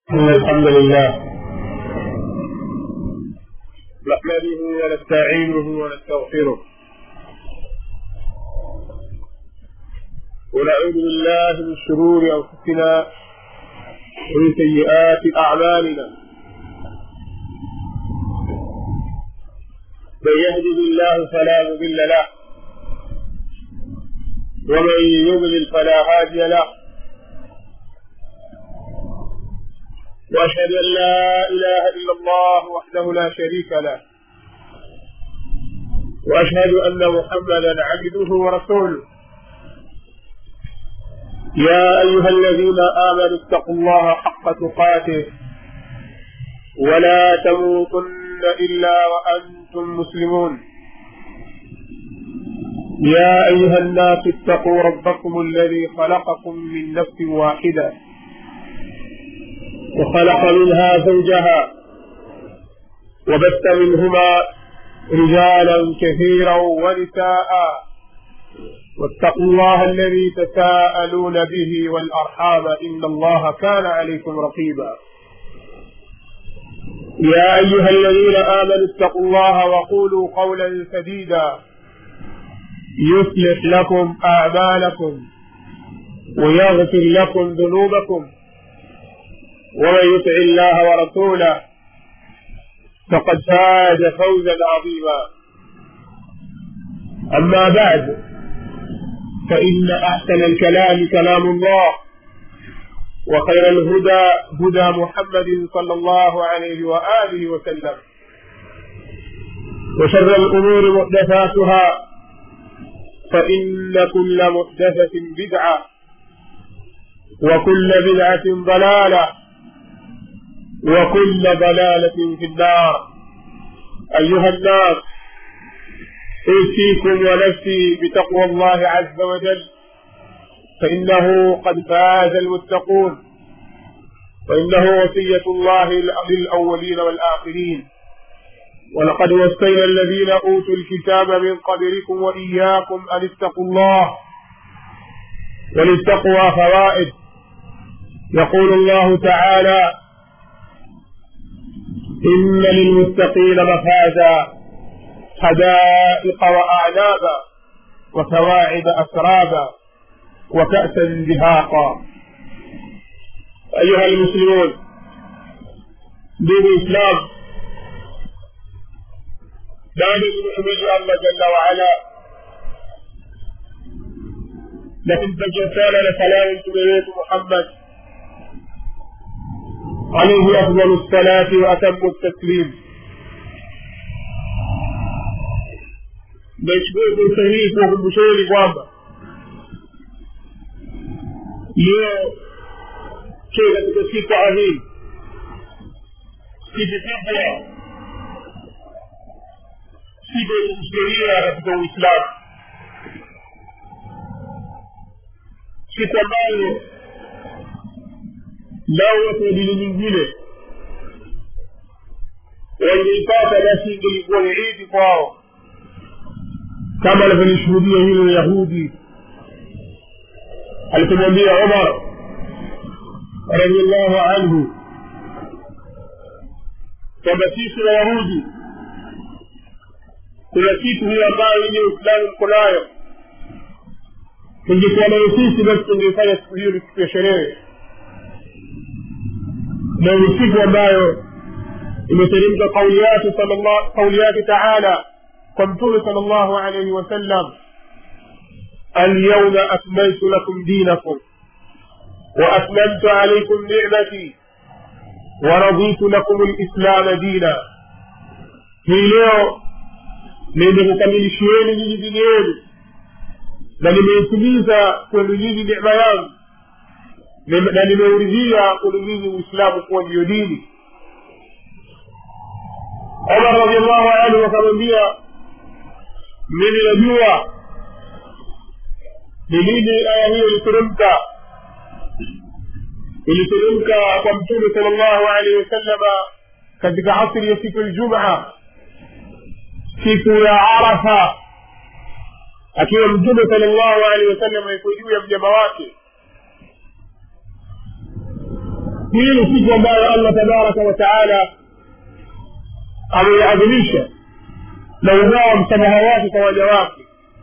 إن الحمد لله نحمده ونستعينه ونستغفره ونعوذ بالله من شرور أنفسنا ومن سيئات أعمالنا من يهده الله فلا مضل له ومن يضلل فلا هادي له واشهد ان لا اله الا الله وحده لا شريك له واشهد ان محمدا عبده ورسوله يا ايها الذين امنوا اتقوا الله حق تقاته ولا تموتن الا وانتم مسلمون يا ايها الناس اتقوا ربكم الذي خلقكم من نفس واحده وخلق منها زوجها وبث منهما رجالا كثيرا ونساء واتقوا الله الذي تساءلون به والارحام ان الله كان عليكم رقيبا يا ايها الذين امنوا اتقوا الله وقولوا قولا سديدا يصلح لكم اعمالكم ويغفر لكم ذنوبكم ومن يطع الله ورسوله فقد فاز فوزا عظيما اما بعد فان احسن الكلام كلام الله وخير الهدى هدى محمد صلى الله عليه واله وسلم وشر الامور محدثاتها فان كل محدثه بدعه وكل بدعه ضلاله وكل ضلالة في النار أيها الناس أوصيكم ونفسي بتقوى الله عز وجل فإنه قد فاز المتقون وإنه وصية الله للأولين والآخرين ولقد وصينا الذين أوتوا الكتاب من قبلكم وإياكم أن اتقوا الله وللتقوى فوائد يقول الله تعالى إن للمتقين مفازا حدائق وأعنابا وكواعب أترابا وكأسا دهاقا أيها المسلمون دين الإسلام بعد نحمد الله جل وعلا لكن تجسال لسلام تبيت محمد عليه أفضل الصلاة وأتم التسليم Nashukuru sahihi kwa kumbusheni kwamba leo tuko katika siku adhimu, siku kubwa, siku ya historia katika Uislamu, siku ambayo lau watu wa dini nyingine wangeipata basi ingelikuwa ni idi kwao kama alivyolishuhudia hilo yahudi alipomwambia umar radiallahu anhu kwamba sisi wayahudi kuna kitu hiyo ambayo yenye uislamu mko nayo tungekuwa nayo sisi basi tungeifanya siku hiyo ni siku ya sherehe na ni siku ambayo imeteremka kauli yake kauli yake taala kwa mtume sal llahu alaihi wasallam اليوم أكملت لكم دينكم وأتممت عليكم نعمتي ورضيت لكم الإسلام دينا hii leo nimekukamilishieni nyinyi dini yenu na nimeitimiza kwenu nyinyi necma yangu na nimeuridhia kwenu nyinyi uislamu kuwa ndiyo dini omar radiallahu anhu akamwambia mimi najua ni lini aya hiyo iliteremka iliteremka kwa mtume sal llahu alaihi wasallama katika asri ya siku ljumaa siku ya arafa akiwa mtume sal llahu alehi wasallam yuko juu ya mnyama wake hii ni siku ambayo allah tabaraka wa taala ameiadhimisha na ugawa msamaha wake kwa waja wake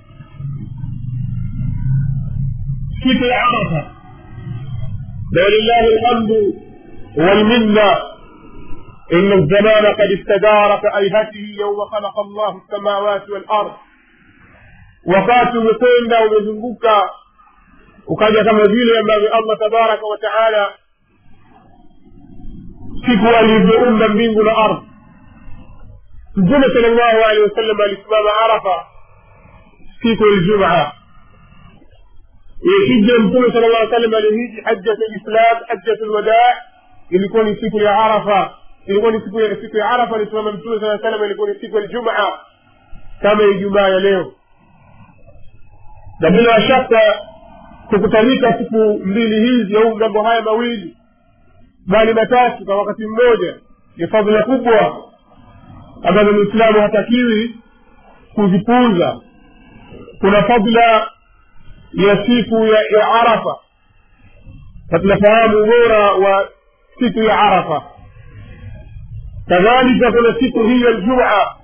siku ya arafa na walillahi lhamdu walminna إن الزمان قد استدار كأيهته يوم خلق الله السماوات والأرض wakati umekwenda umezunguka ukaja kama vile ambavyo allah tabaraka wa taala siku alivyoumba mbingu na ardhi mtume sal llahu alehi wasallam alisimama arafa siku ljumaa hija mtume sal llah salam alihiji hajjat lislam hajjat lwadaa ilikuwa ni siku ya arafa ilikuwa ni siku ya siku ya arafa alisimama mtume saa salam ilikuwa ni siku ya ljumaa kama ijumaa ya leo na bila shaka kukutanika siku mbili hizi au mambo haya mawili bali matatu kwa wakati mmoja ni fadhila kubwa ambazo mwislamu hatakiwi kuzipuuza kuna fadla ya siku ya, ya arafa na tunafahamu ubora wa siku ya arafa kadhalika kuna siku hii ya ljumaa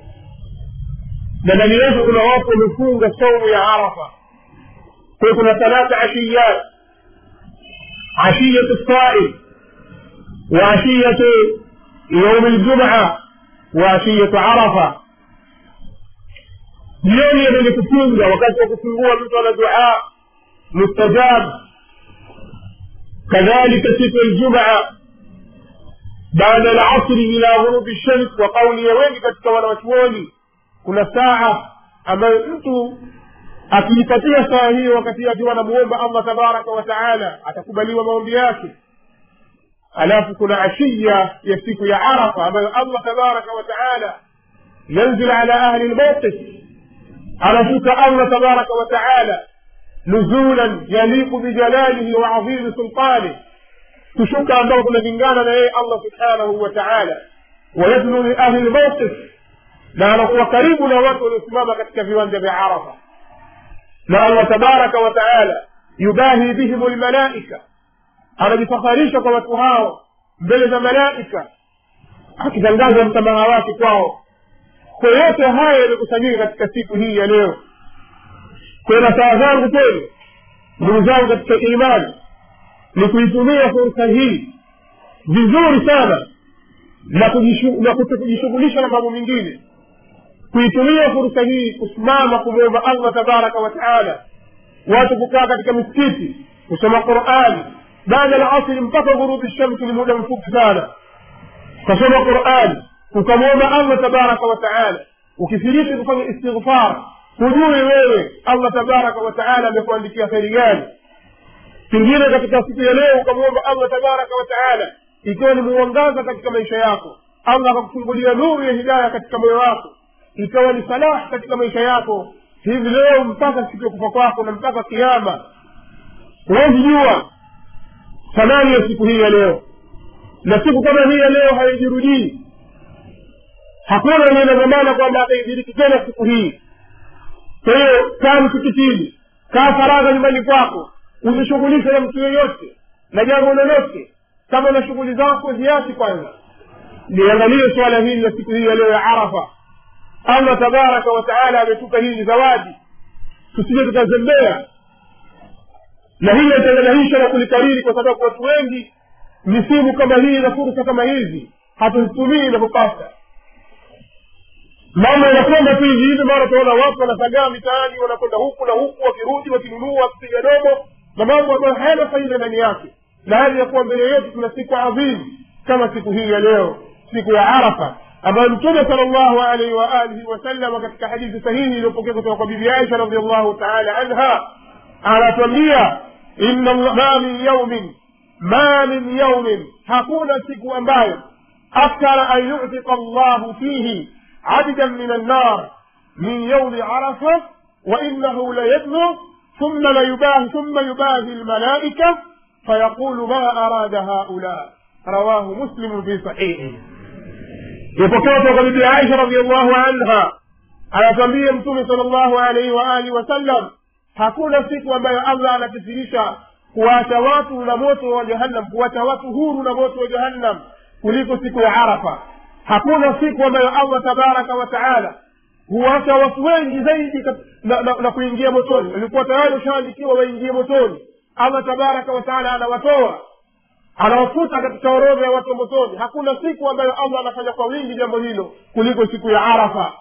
na ndani yake kuna watu wamefunga saumu ya arafa kwa kuna thalatha ashiyat ashiyatu saim وعشية يوم الجمعة وعشية عرفة jioni yenye kufunga wakati wa kufungua mtu ana dua mustajab kadhalika siku ya ljumaa baada lasri ila ghurubi shams wa kauli ya wengi katika wanawachuoni kuna saa ambayo mtu akiipatia saa hiyo wakati akiwa anamuomba allah tabaraka wa taala atakubaliwa maombi yake alafu kuna ashiya ya siku ya arafa ambayo allah tabaraka wa taala yanzil ala ahli lmawqif anashuka allah tabaraka wa taala nuzulan yaliqu bijalalihi wa adhimi sultanih kushuka ambao kunalingana na yeye allah subhanahu wa taala wayadnu liahli lmawqif na anakuwa karibu na watu waliosimama katika viwanja vya arafa na allah tabaraka wa taala yubahi bihim lmalaika anajifakharisha kwa watu hao mbele za malaika akitangaza msamaha wake kwao kwa yote haya yamekusanyika katika siku hii ya leo kwa nasaha zangu kwenu ndugu zangu katika imani ni kuitumia fursa hii vizuri sana na kujishughulisha na mambo mengine kuitumia fursa hii kusimama kumwomba allah tabaraka wa taala watu kukaa katika misikiti kusoma qurani baada ya asri mpaka ghurubi shamsi ni muda mfupi sana ukasoma qurani ukamwomba allah tabaraka wa taala ukithiriki kufanya istighfar hujui wewe allah tabaraka wa taala amekuandikia kheri gani pengine katika siku ya leo ukamwomba allah tabaraka wa taala ikiwa ni muangaza katika maisha yako allah akakufungulia nuru ya hidaya katika moyo wako ikawa ni salah katika maisha yako hivi leo mpaka siku ya kufa kwako na mpaka kiama huwezi jua thamani ya siku hii ya leo na siku kama hii ya leo haijirudii hakuna mwenye na dhamana kwamba ataidiriki tena siku hii kwa hiyo kaa msikitini kaa faragha nyumbani kwako usishughulishe na mtu yeyote na jambo lolote kama na shughuli zako ziasi kwanza liangalie swala hili la siku hii ya leo ya arafa allah tabaraka wataala ametupa hii ni zawadi tusije tukazembea na hili litanganahisha na kulikariri kwa sababu watu wengi misimu kama hii na fursa kama hizi hatuzitumii inavyopasa mambo yanakwenda tu hivi hivi mara tunaona watu wanasagaa mitaani wanakwenda huku na huku wakirudi wakinunua wakipiga domo na mambo ambayo hayana faida ndani yake na hali ya kuwa mbele yetu tuna siku adhimu kama siku hii ya leo siku ya arafa ambayo mtume sala llahu alaihi waalihi wasalama katika hadithi sahihi iliyopokea kutoka kwa bibi aisha radiallahu taala anha anatwambia inna ma min yaumin ma min yaumin hakuna siku ambayo akthara an yutika llahu fihi عبدا من النار من يوم عرفة وإنه ليدنو ثم ليباهي ثم يباهي الملائكة فيقول ما أراد هؤلاء رواه مسلم في صحيحه يفكرت قبل عائشة رضي الله عنها على تنبيه متوم صلى الله عليه وآله وسلم hakuna siku ambayo allah anakithirisha kuwacha watu na moto wa jahannam kuwacha watu huru na moto wa jahannam kuliko siku ya arafa hakuna siku ambayo allah tabaraka wa taala huwacha watu wengi zaidi kat- na, na, na kuingia motoni walikuwa tayari washaandikiwa waingie motoni allah tabaraka wa taala anawatoa anawafuta katika orodha ya watu wa motoni hakuna siku ambayo allah anafanya kwa wingi jambo hilo kuliko siku ya arafa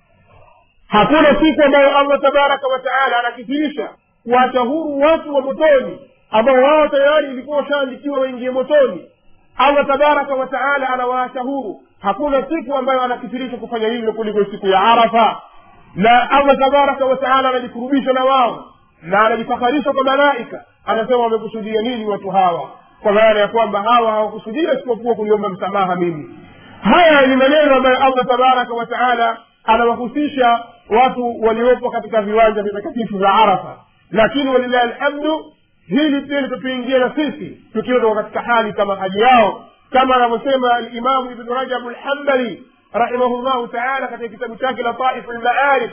hakuna siku ambayo allah tabaraka wa taala anakithirisha kuwacha huru watu wa motoni ambao wao tayari ilikuwa washaandikiwa waingie motoni allah tabaraka wa taala anawaacha huru hakuna siku ambayo anakithirisha kufanya hivyo kuliko siku ya arafa na allah tabaraka wa taala anajikurubisha na wao na anajifakharisha kwa malaika anasema wamekusudia nini watu hawa kwa maana ya kwamba hawa hawakusudia isipokuwa kuliomba msamaha mimi haya ni maneno ambayo allah tabaraka wa taala anawahusisha watu waliopo katika viwanja vitakatifu vya arafa lakini walillahi alhamdu hili pia litatuingia na sisi tukiwa tuko katika hali kama hali yao kama anavyosema alimamu ibnu rajabu lhambali rahimahullahu taala katika kitabu chake lataifu lmaarif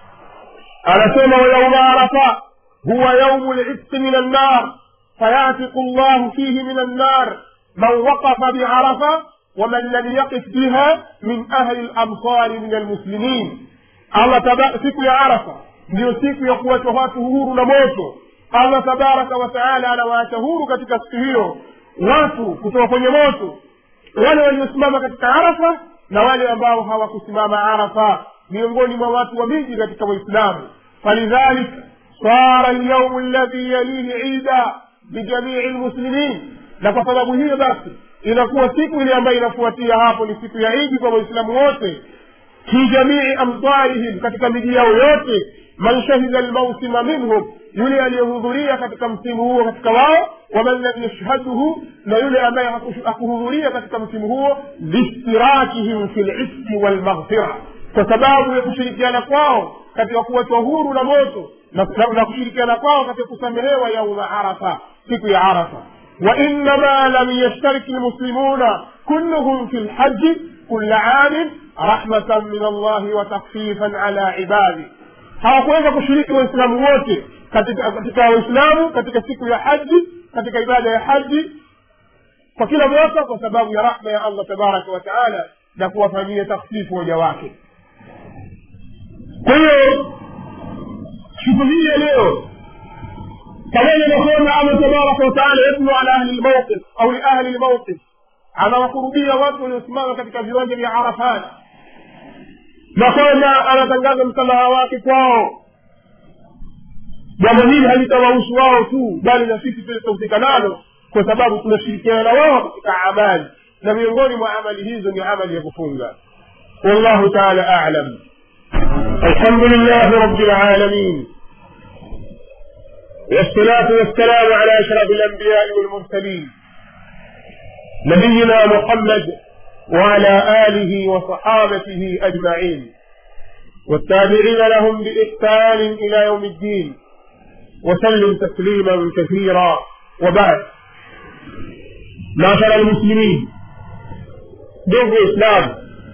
anasema wayauma arafa huwa yaumu litqi min annar fayatiqu llahu fihi min annar man waqafa biarafa ومن لم يقف بها من أهل الأمصار من المسلمين الله تبارك siku ya arafa ndiyo siku ya kuwachwa watu huru na moto allah tabaraka wataala anawaacha huru katika siku hiyo watu kutoka kwenye moto wale waliosimama katika arafa na wale ambao hawakusimama arafa miongoni mwa watu wa miji katika waislamu falidhalik sara lyaumu ladhi yalihi ida bijamii lmuslimin na kwa sababu hiyo basi inakuwa siku ile ambayo inafuatia hapo ni siku ya idi kwa waislamu wote fi jamii amtarihim katika miji yao yote man shahida lmausima minhum yule aliyehudhuria katika msimu huo katika wao waman lam yashhaduhu na yule ambaye haku- hakuhudhuria katika msimu huo liishtirakihim fi lismi walmaghfira kwa sababu ya kushirikiana kwao katika kuwachwa huru na moto na, na, na kushirikiana kwao katika kusamehewa yauma arafa siku ya arafa وإنما لم يشترك المسلمون كلهم في الحج كل عام رحمة من الله وتخفيفا على عباده hawakuweza kushiriki waislamu wote katika katika waislamu katika siku ya haji katika ibada ya haji kwa kila mwaka kwa sababu ya rahma ya allah tabaraka wa taala na kuwafanyia takhfifu waja wake kwa hiyo siku hii ya leo pamoja na kwamba allah tabaraka wataala yatlu ala ahli lmauqif au liahli lmauqif anawakurubia watu waliosimama katika viwanja vya arafat na kwamba anatangaza msamaha wake kwao jambo hili halitawahusu wao tu bali na sisi pia tutahusika nalo kwa sababu tunashirikiana na wao katika amali na miongoni mwa amali hizo ni amali ya kufunga wallahu taala alam alhamdulillahi rabbil alamin والصلاة والسلام على أشرف الأنبياء والمرسلين نبينا محمد وعلى آله وصحابته أجمعين والتابعين لهم بإحسان إلى يوم الدين وسلم تسليما كثيرا وبعد معشر المسلمين ndugu islam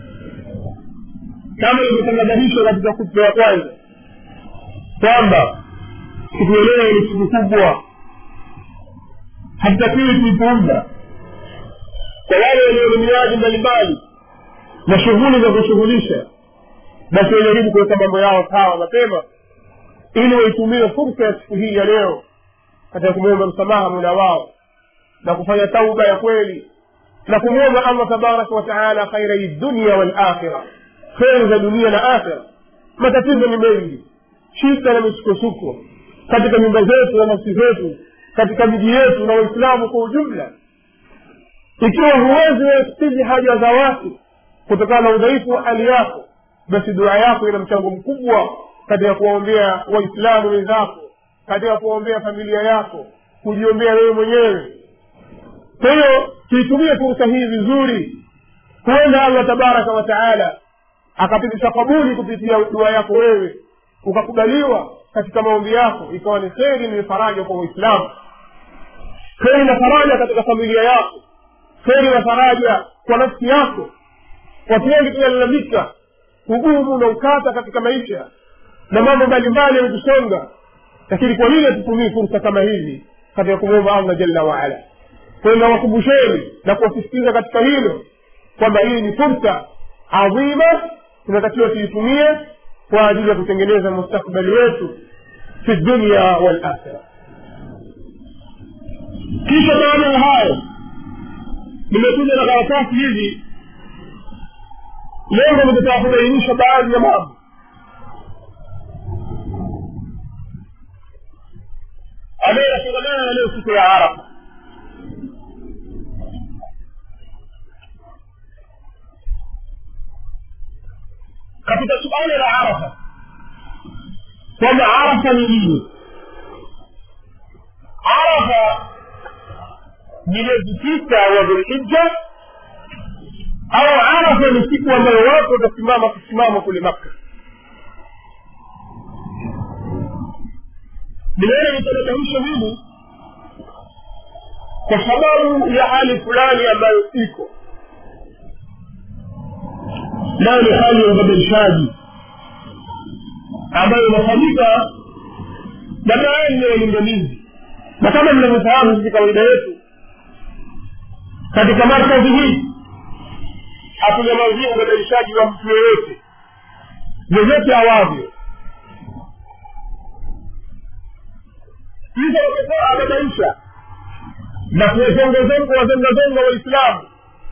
kama ilivyotangadhanishwa katika kutuba ya kwanza kwamba siku ya leo ni siku kubwa hatutakiwi kuipuuza kwa wale walio na miradi mbalimbali na shughuli za kushughulisha basi wajaribu kuweka mambo yao sawa mapema ili waitumie fursa ya siku hii ya leo katika kumwomba msamaha mula wao na kufanya tauba ya kweli na kumwomba allah tabaraka wataala khairai dunia walakhira kheri za dunia na akhira matatizo ni mengi shida na misukosuko katika nyumba zetu na nafsi zetu katika miji yetu na waislamu kwa ujumla ikiwa huwezi wekidhi haja za watu kutokana na udhaifu wa hali yako basi dua yako ina mchango mkubwa katika kuwaombea waislamu wenzako katika kuwaombea familia yako kujiombea wewe mwenyewe kwa hiyo tuitumie fursa hii vizuri huenda allah tabaraka wa taala akapitisha kabuli kupitia dua yako wewe ukakubaliwa katika maombi yako ikawa ni kheri ni faraja kwa waislamu kheri na faraja katika familia yako kheri na faraja kwa nafsi yako watu wengi tunalalamika ugumu na ukata katika maisha na mambo mbalimbali yametusonga lakini kwa nini hatutumii fursa kama hizi katika kumwomba allah jalla waala kwayo nawakumbusheni na kuwasisitiza katika hilo kwamba hii ni fursa adhima tunatakiwa tuitumie kwa ajili ya kutengeneza mustakbali wetu fi dunya walakhira kisha baada ya hayo nimekuja na karatasi hizi lengo nikitaka kubainisha baadhi ya mambo ambayo yanafungamana na leo siku ya arafa katika suala la arafa kwamba arafa ni nini arafa ni mwezi sita wa dhulhija au arafa ni siku ambayo watu watasimama kusimama kule makka nimeona nitanatamsha hili kwa sababu ya hali fulani ambayo iko nayo ni hali ya ubadilishaji ambayo inafanyika na baadhi ya walinganizi na kama mnavyofahamu sisi kawaida yetu katika markazi hii hatunyamazia ubadilishaji wa mtu yoyote vyovyote awavyo hizo wamekuwa abadaisha na kuwazongazonga wazongazonga waislamu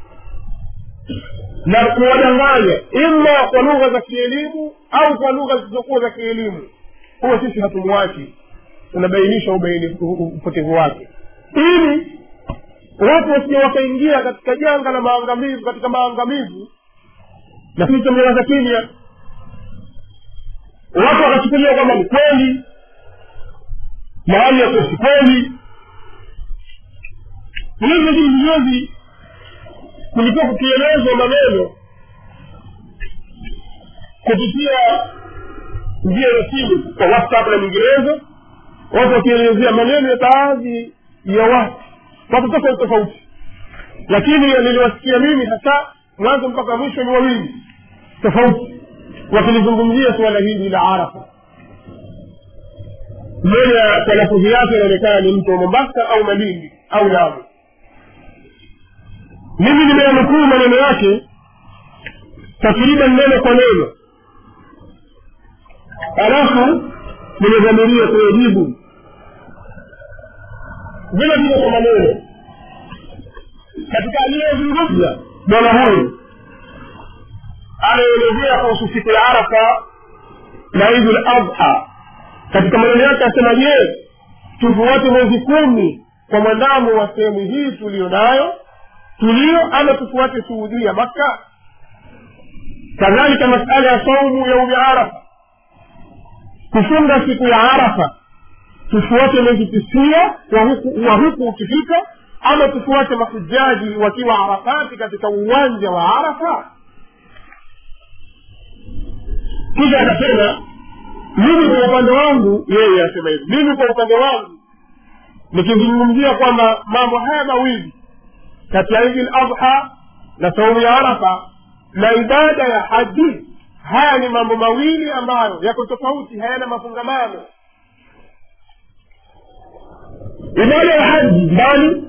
na kuwadanganya ima kwa lugha za kielimu au kwa lugha zisizokuwa za kielimu huwa sisi hatumwachi tunabainisha upotevu wake ili watu wasije wakaingia katika janga la maangamivu katika maangamivu na sisi tumewaza kimya watu wakachukulia kwamba ni kweli mahali yako si kweli hivi vijuzi kulikuwa kukielezwa maneno kupitia njia ya simu kwa whatsapp na nyinginezo watu wakielezea maneno ya baadhi ya watu watu tofauti tofauti lakini niliwasikia mimi hasa mwanzo mpaka mwisho ni wawili tofauti wakilizungumzia suala hili la arafa mmoja kwa lafudhi yake inaonekana ni mtu wa mombasa au malindi au lamu mimi nimeyanukuu maneno yake takriban neno kwa neno alafu nimedhamiria kuyajibu vile vile kwa maneno katika aliyezungumza bwana huyu anaelezea kuhusu siku ya arafa na idul adha katika maneno yake asema je tufuate mwezi kumi kwa mwandamo wa sehemu hii tuliyo nayo tulio ama tufuate suudia makka kadhalika masala ya saumu yaumi arafa kufunga siku ya arafa tufuate mwezi tisia wa huku, wa huku ukifika ama tufuate mahujaji wakiwa arafati katika uwanja wa arafa kisha akasema mimi kwa upande wangu yeye asema hivi mimi kwa upande wangu nikizungumzia kwamba mambo haya mawili kati ya idi ladha na saumu ya arafa na ibada ya haji haya ni mambo mawili ambayo yako tofauti hayana mafungamano ibada ya haji mbali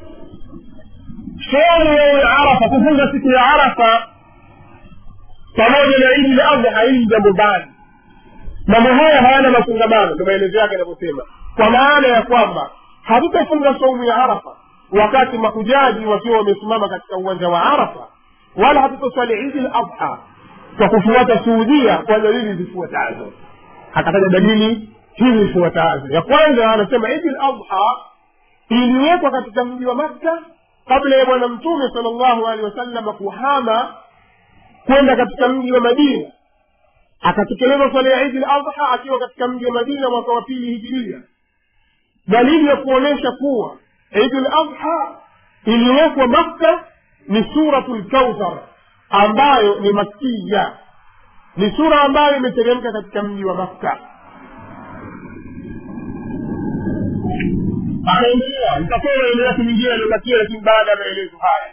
saumu yaumi arafa kufunga siku ya arafa pamoja na idi ladha hili jambo mbali mambo haya hayana mafungamano ndo maelezo yake yanavyosema kwa maana ya kwamba hatutafunga saumu ya arafa wakati mahujaji wakiwa wamesimama katika uwanja wa arafa wala hatutoswali idi ladha kwa kufuata suudia kwa dalili zifuatazo akataja dalili hizi zifuatazo ya kwanza anasema idi ladha iliwekwa katika mji wa makka kabla ya bwana mtume sal llahu alehi wasalama kuhama kwenda katika mji wa madina akatekeleza swala ya idi ladha akiwa katika mji wa madina mwaka wa pili hijiria dalili ya kuonyesha kuwa idi ladha iliyowekwa makka ni suratu lkauthar ambayo ni makiya ni sura ambayo imeteremka katika mji wa makka akaendelea nitasoma maneno yake mingine aliyobakia lakini baada ya maelezo haya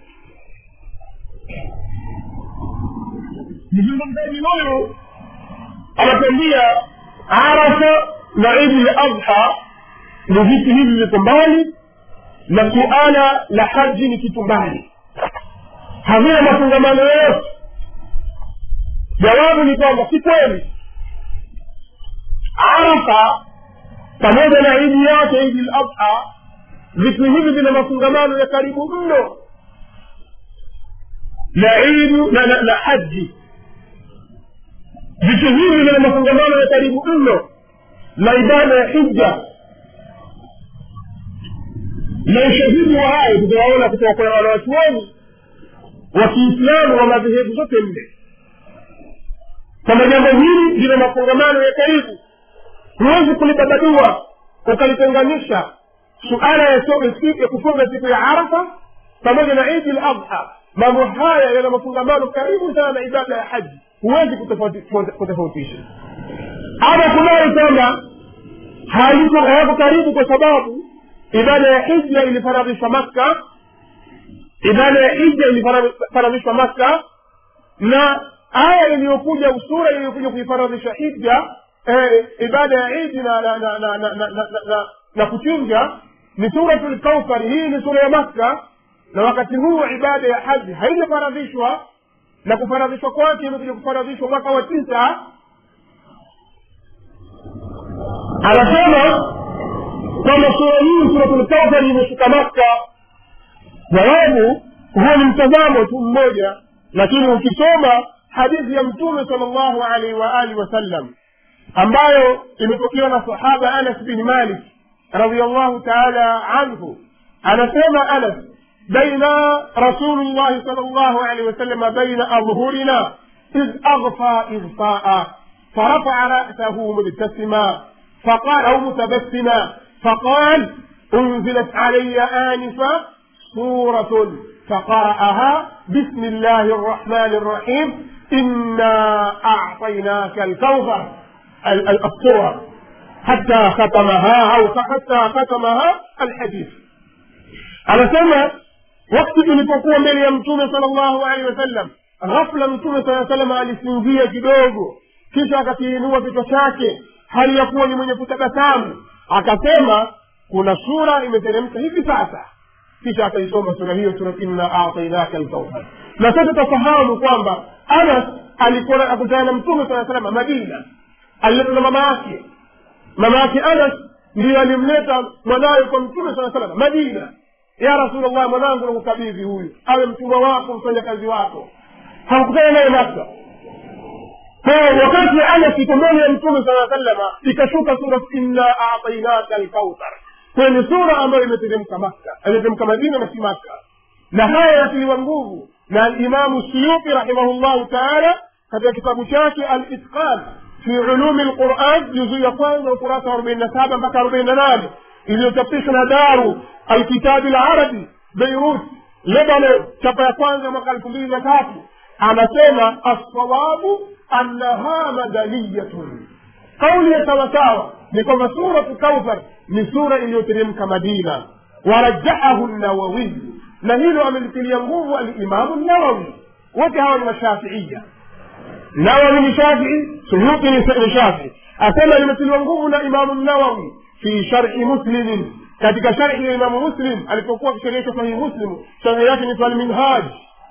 mzungumzaji huyu anatuambia arafa na idi ladha ni vitu hivi viko mbali na suala la haji ni kitu mbali havina mafungamano yoyote jawabu ni kwamba si kweli arafa pamoja na idi yake idi ladha vitu hivi vina mafungamano ya karibu mno na idu na, na, na haji vitu hivi vina mafungamano ya karibu mno na ibada ya hija na ushahidi wa hayo tutawaona kutoka kwa wanawachuoni wa kiislamu wa madhehebu zote nne kwamba jambo hili lina mafungamano ya karibu huwezi kulibabadua ukalitenganisha suala ya ya kufunga siku ya arafa pamoja na idi ladha mambo haya yana mafungamano karibu sana na ibada ya haji huwezi kutofautisha ama kudai kwamba hayako karibu kwa sababu ibada ya hija ilifaradhishwa makka ibada ya hija ilifaradhishwa makka na aya iliyokuja usura iliyokuja kuifaradhisha hija eh, ibada ya idi na na na na na, na, na, na, na kuchinja ni suratu lkausari hii ni sura ya makka na wakati huu ibada ya haji haijafaradhishwa na kufaradhishwa kwake imekuja kufaradhishwa mwaka wa tisa anasema kwamba sura hii suratulkausari imeshuka makka jawabu huo ni mtazamo tu mmoja lakini ukisoma hadithi ya mtume sal llahu alaihi waalihi wasallam ambayo imepokewa na sahaba anas bin malik radiallahu taala anhu anasema anas بين رسول الله صلى الله عليه وسلم بين أظهرنا إذ أغفى إغفاء فرفع رأسه مبتسما فقال أو متبسما فقال أنزلت علي آنفا سورة فقرأها بسم الله الرحمن الرحيم إنا أعطيناك الكوثر الصورة حتى ختمها أو حتى ختمها الحديث anasema wakati tulipokuwa mbele ya mtume sala llahu alehi wasallam ghafla mtume saa salam alisinzia kidogo kisha akakiinua kichwa chake hali ya kuwa ni mwenye kutabasamu akasema kuna sura imeteremka hivi sasa kisha akaisoma sura hiyo sura inna atainaka lkauthar na sote tafahamu kwamba anas alikuwa akutana na mtume saa salama madina aliletwa na mama yake mama yake anas ndiyo alimleta mwanawe kwa mtume saa salama madina ya rasulllah mwanangu nakukabidhi huyu awe mtumwa wako mfanyakazi wako hakukutana naye maka kwa wakati anas iko mbele ya mtume saa salama ikashuka sura inna atainaka lkauthar kwayo ni sura ambayo imeteremka makka imeteremka madina na si makka na haya yatiliwa nguvu na alimamu suyuti rahimahullahu taala katika kitabu chake alitqan fi ulumi lquran juzuu ya kwanza ukurasa wa arobaini na saba mpaka arobaini na nane iliyochapishwa na daru alkitabi larabi beirut lebanon chapa ya kwanza mwaka elfu mbili na tatu anasema assawabu annaha madaniyatun kauli ya sawasawa ni kwamba suratu kauthar ni sura iliyoteremka madina warajahahu nawawiyu na hilo amelitilia nguvu alimamu nawawi wote hawa ni mashafiia nawawi ni shafii suyuti ni shafii asema limetiliwa nguvu na imamu nawawi fi sharhi muslimin katika sharhi ya imamu muslim alipokuwa akisherehesha sahihi muslim sharhi yake ni alminhaj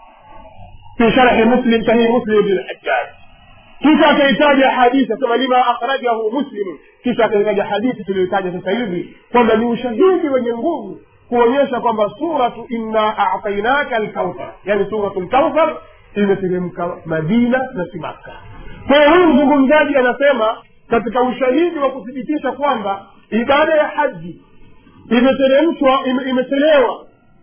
fi sharhi muslim sahihi muslim bilhajjaj kisha akaitaja hadithi asema lima akhrajahu muslimu kisha akaitaja hadithi tuliyoitaja sasa hivi kwamba ni ushahidi wenye nguvu kuonyesha kwamba suratu inna atainaka alkauthar yani suratu lkauthar imeteremka madina na si makka kwa hiyo huyu mzungumzaji anasema katika ushahidi wa kuthibitisha kwamba ibada ya haji imeteremshwa ime- imechelewa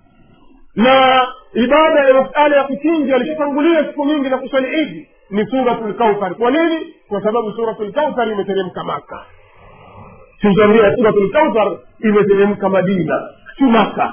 na ibada ya masala ya kuchinja alishatangulia siku nyingi na kuswali idi ni suratu lkauthar kwa nini kwa sababu suratu lkauthar imeteremka maka sitaambia suratu lkauthar imeteremka madina si maka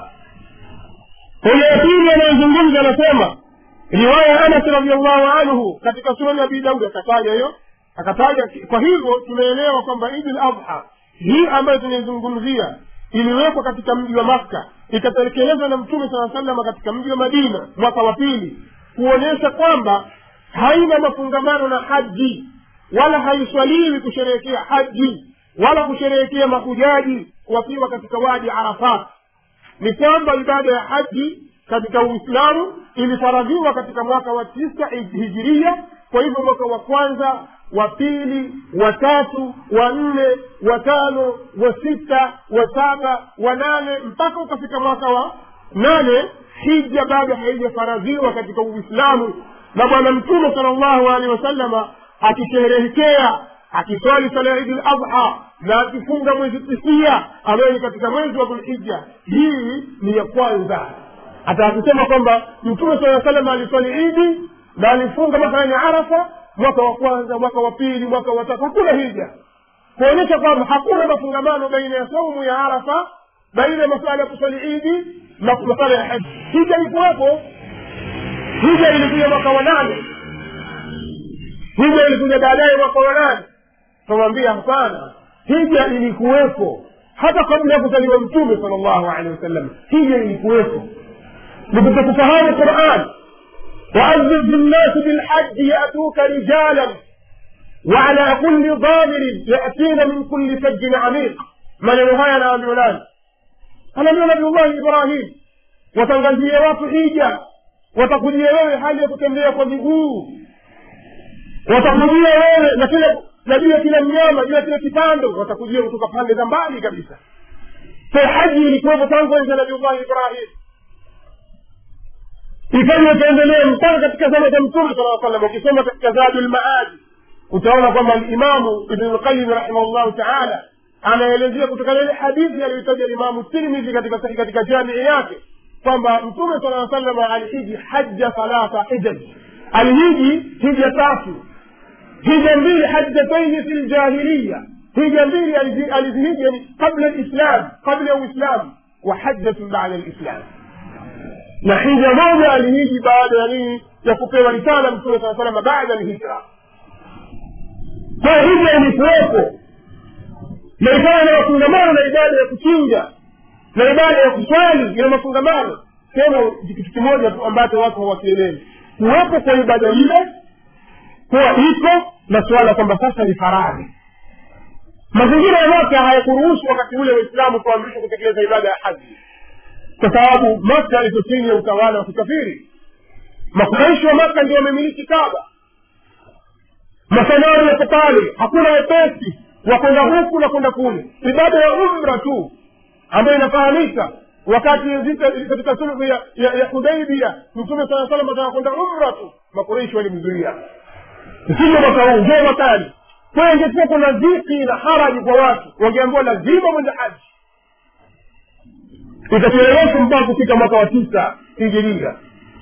hoja ya pili anayozungumza anasema riwaya ya anas radiallahu anhu katika sunani abi daudi akataja hiyo akataja kwa hivyo tumeelewa kwamba idi ladha hii ambayo tunaizungumzia iliwekwa katika mji wa makka ikatekelezwa na mtume saa salama katika mji wa madina mwaka wa pili kuonyesha kwamba haina mafungamano na haji wala haiswaliwi kusherehekea haji wala kusherehekea mahujaji wakiwa katika wadi arafat ni kwamba ibada ya haji katika uislamu ilifaradhiwa katika mwaka wa tisa hijiria kwa hivyo mwaka wa kwanza wa pili wa tatu wa nne wa tano wa sita wa saba wa nane mpaka ukafika mwaka wa nane hija bado haijafaradhiwa katika uislamu na bwana mtume sala llahu alehi wasalama akisherehekea akiswali sala ya idi ladha na akifunga mwezi tisia ambayo ni katika mwezi wa dhulhija hii ni ya kwanza hata akisema kwamba mtume saa salama aliswali idi na alifunga mathalani arafa mwaka wa kwanza mwaka wa pili mwaka wa tatu hakuna hija kuonyesha kwamba hakuna mafungamano baina ya saumu ya arafa baina ya masuala ya kuswali idi na masala ya haji hija ilikuwepo hija ilikuja mwaka wa nane hija ilikuja baadaye mwaka wa nane tunamwambia hapana hija ilikuwepo hata kabla ya kuzaliwa mtume sala llahu alehi wasallam hija ilikuwepo nikutokufahamu quran waadhir fi nnasi bilhaji yatuka rijalan وعلى كل ضامر يأتين من كل فج عميق maneno haya anaambiwa nani anaambiwa nabiullahi ibrahim watangazie watu hija watakujia wewe hali ya kutembea kwa miguu watakujia wewe na kila na juu ya kila mnyama juu ya kila kipando watakujia kutoka pande za mbali kabisa so haji ilikuwepo tangu enzi ya nabiullahi ibrahim ikaja ikaendelea mpaka katika zama za mtume sala salam ukisoma katika zadu lmaadi utaona kwamba limamu ibnulqayim rahimahullahu taala anaelezea kutokana ile hadithi aliyoitaja limamu tirmidhi katika katika jamii yake kwamba mtume sala salama alihiji haja thalatha hijaj alihiji hija tatu hija mbili hajjataini fi ljahiliya hija mbili alizihiji yani qabla lislam qabla ya uislamu wa hajjatun bada lislam na hija moja alihiji baada ya nini ya kupewa risala mtume saa salama baada lhijra kwa hija ilikuwepo na ikawa na mafungamano na ibada ya kuchinja na ibada ya kuswali ina mafungamano tena kitu kimoja tu ambacho watu hawakielewi kuwepo kwa ibada ile kuwa iko na suala kwamba sasa ni faradhi mazingira ya maka hayakuruhusu wakati ule waislamu kuamrishwa kutekeleza ibada ya haji kwa sababu maka iko chini ya utawala wa kikafiri makuraishi wa maka ndio wamemiliki kaba masanari yako pale hakuna wepesi wa kwenda huku na kwenda kule ibada ya umra tu ambayo inafahamika wakati katika sulhu ya, ya, ya hudaibia mtume saa salam ataka kwenda umra tu makureishi walimzuia sivyo mwaka huu njoo mwakani kwa ingekuwa kuna dhiki na haraji kwa watu wangeambiwa lazima mwende haji itacheleweshwa mpaka kufika mwaka wa tisa hijiria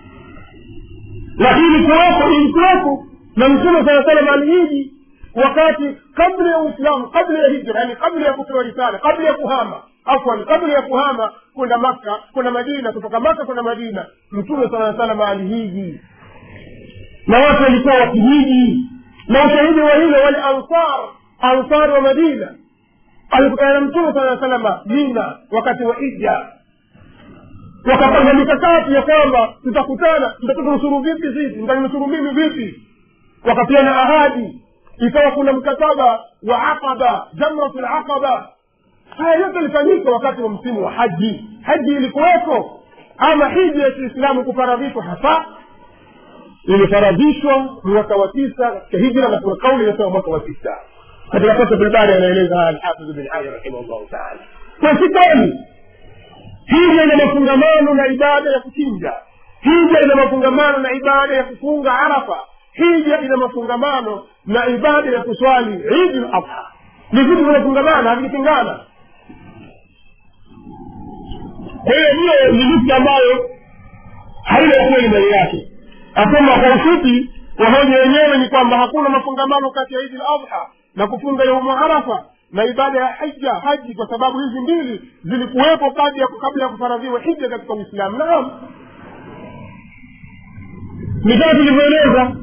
lakini kuwepo ilikuwepo na mtume saa salam alihiji wakati kabla ya uislamu kabla ya hijra yani kabla ya kupewa risala kabla ya kuhama afwan kabla ya kuhama kwenda makka kwenda madina kutoka makka kwenda madina mtume saa salam alihiji na watu walikuwa wakihiji na ushahidi wa hilo wale ansar ansar wa madina alikutana na mtume saa salama mina wakati wa hija wakapanga mikakati ya kwamba tutakutana mtatunusuru vipi sisi mtaninusuru mimi vipi wakapiana ahadi ikawa kuna mkataba wa aqaba jamratu laqaba haya yote ilifanyika wakati wa msimu wa haji haji ilikuweko ama hija ya kiislamu kufaradhishwa hasa ilifaradhishwa mwaka wa tisa katika hijra na kuna kauli inasema mwaka wa tisa katika sasa bilbari anaeleza haya alhafidh bin hajar rahimahullahu taala kwa si kweli hija ina mafungamano na ibada ya kuchinja hija ina mafungamano na ibada ya kufunga arafa hija ina mafungamano na ibada ya kuswali idi ladha ni vitu vinafungamana havikipingana kwa hiyo hiyo ni nukta ambayo haina ukweli ndani yake asema kwa ufupi wahoja wenyewe ni kwamba hakuna mafungamano kati ya idi ladha na kufunga yaumu arafa na ibada ya hija haji kwa sababu hizi mbili zilikuwepo kabla ya kufaradhiwa hija katika uislamu naam ni kama tulivyoeleza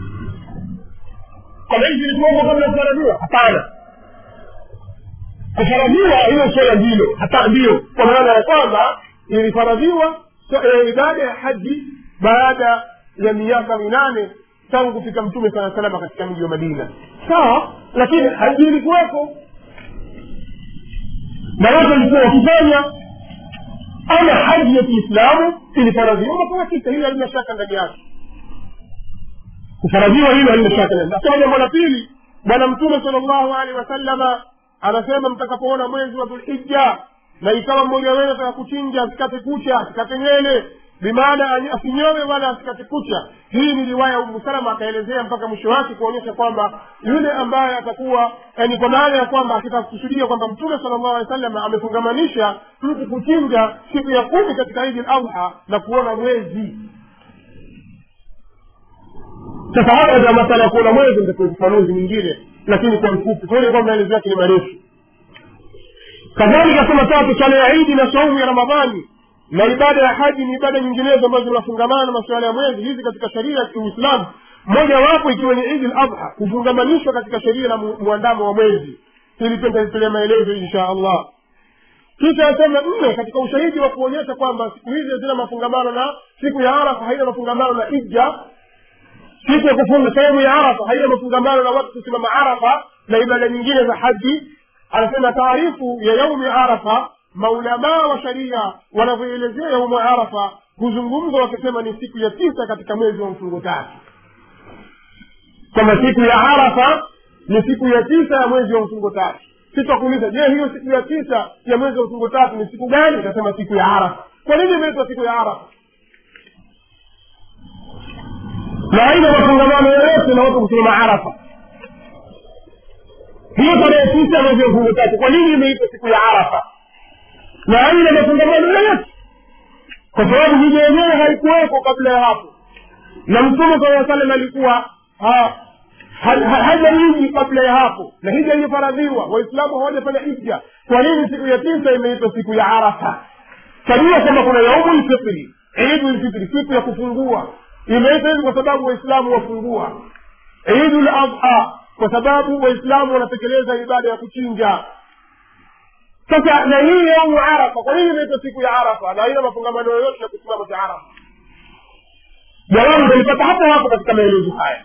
kwamba hizi zilikuwepo kabla ya kufaradhiwa hapana kufaradhiwa hiyo swala ndilo hata ndiyo kwa maana ya kwamba ilifaradhiwa ibada ya haji baada ya miaka minane tangu kufika mtume saa salama katika mji wa madina sawa lakini haji ilikuwepo na watu walikuwa wakifanya ama haji ya kiislamu ilifaradhiwa mwaka wa tisa hilo halina shaka ndani yake kufaradhiwa hilo halina shaka ndani nasema jambo la pili bwana mtume sala llahu alehi wasallama anasema mtakapoona mwezi wa dhulhija na ikawa mmoja wenu ataka kuchinja asikate kucha asikate nywele bimaana asinyowe wala asikate kucha hii ni riwaya umu salama akaelezea mpaka mwisho wake kuonyesha kwamba yule ambaye atakuwa yani kwa maana ya kwamba akitaka kusudia kwamba mtume sala llahu alehi wasallam amefungamanisha mtu kuchinja siku ya kumi katika idi ladha na kuona mwezi sasa hapa ndio masala ya kuona mwezi ndio ufafanuzi mwingine lakini kwa mfupi kwa hiyo kwamba maelezo yake ni marefu kadhalika sema tatu swala ya idi na saumu ya ramadhani na ibada ya haji ni ibada nyinginezo ambazo zinafungamana na masuala ya mwezi hizi katika sheria ya kiuislamu moja wapo ikiwa ni idi ladha kufungamanishwa katika sheria na mu- muandamo wa mwezi ili pia nitalitolea maelezo insha allah kisha asema nne katika ushahidi wa kuonyesha kwamba siku hizi hazina mafungamano na siku ya arafa haina mafungamano na ija siku ya kufunga sehemu ya arafa haina mafungamano na watu kusimama arafa na ibada nyingine za haji anasema taarifu ya yaumi arafa maulamaa wa sharia wanavyoelezea yaumu arafa huzungumza wakisema ni siku ya tisa katika mwezi wa mfungo tatu kwamba siku ya arafa ni siku ya tisa ya mwezi wa mfungo tatu sitakuuliza je hiyo siku ya tisa ya mwezi wa mfungo tatu ni siku gani utasema siku ya arafa kwa nini imeitwa siku ya arafa na haina mafungamano yoyote na watu kusimama arafa hiyo tarehe tisa ya mwezi wa mfungo tatu kwa nini imeitwa siku ya arafa na haina mafungamano yoyote kwa sababu hija yenyewe haikuweko kabla ya hapo na mtume saa salam alikuwa ha- ha- ha- haja nyingi kabla ya hapo na hija ilifaradhiwa waislamu hawajafanya hija kwa nini siku ya tisa imeitwa siku ya arafa tajua kwamba kuna yaumu lfitri idu lfitri siku ya kufungua imeitwa hivi kwa sababu waislamu wafungua idu ladha kwa sababu waislamu wanatekeleza ibada ya kuchinja sasa na hii yaumu arafa kwa nini imeitwa siku ya arafa na haina mafungamano yoyote na kusimama cha arafa jawabu utalipata hapo hapo katika maelezo haya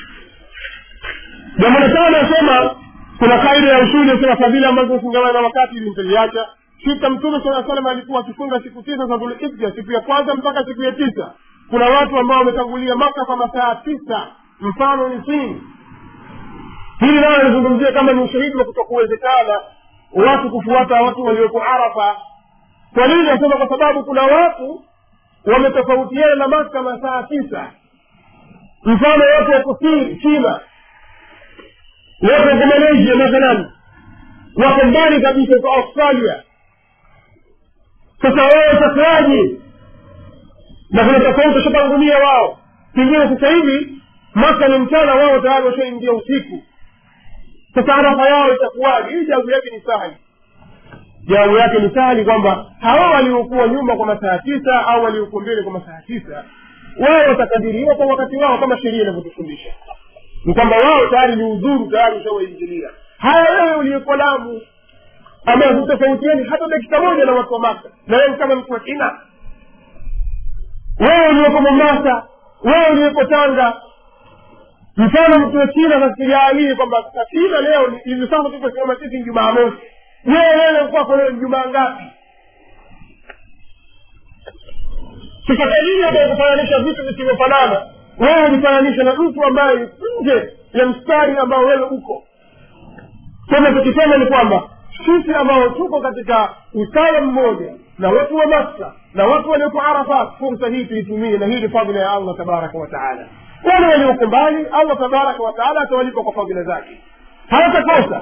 jambo la tano nasema kuna kaida ya usuli nasema fadhila ambazo hufungamana na wakati ili mtaliacha sita mtume saa salam alikuwa akifunga siku tisa za dhulhija siku ya kwanza mpaka siku ya tisa kuna watu ambao wametangulia maka kwa masaa tisa mfano ni sini hili nayo nizungumzia kama ni ushahidi wa kutokuwezekana watu kufuata watu walioko arafa kwa nini nasema kwa sababu kuna watu wametofautiana na maka masaa tisa mfano watu wako Si- china wako wako malaysia mathalan wako mbali kabisa kwa australia sasa wao watakuwaje na kuna tofauti washatangulia wao pengine sasa hivi maka ni mchana wao tayari washaingia usiku sasa arafa yao itakuwaje hii jawabu yake ni sahali jawabu yake ni sahali kwamba hawa waliokuwa nyuma kwa masaa tisa au waliokuwa mbele kwa masaa tisa wao watakadiriwa kwa wakati wao kama sheria inavyotufundisha ni kwamba wao tayari ni udhuru tayari ushawaingilia haya wewe uliyekuwa lamu ambaye hutofautiani hata dakika moja na watu wa maka na wewe kama mtu wa china wewe uliyeko mombasa wewe uliyeko tanga mfano mtu wa china nasikijaalie kwamba sasa china leo ni- hivi sasa tukosimama sisi ni jumaa mosi wewe wewe kwako leo ni jumaa ngapi sasa kwa nini ambaye kufananisha vitu visivyofanana wewe ulifananisha na mtu ambaye nje ya mstari ambao wewe uko sema tukisema ni kwamba sisi ambao tuko katika usawa mmoja na watu wa makka na watu walioko arafat fursa hii tuitumie na hii ni fadhila ya allah tabaraka wataala wale walioko mbali allah tabaraka wataala atawalipa kwa fadhila zake hawatakosa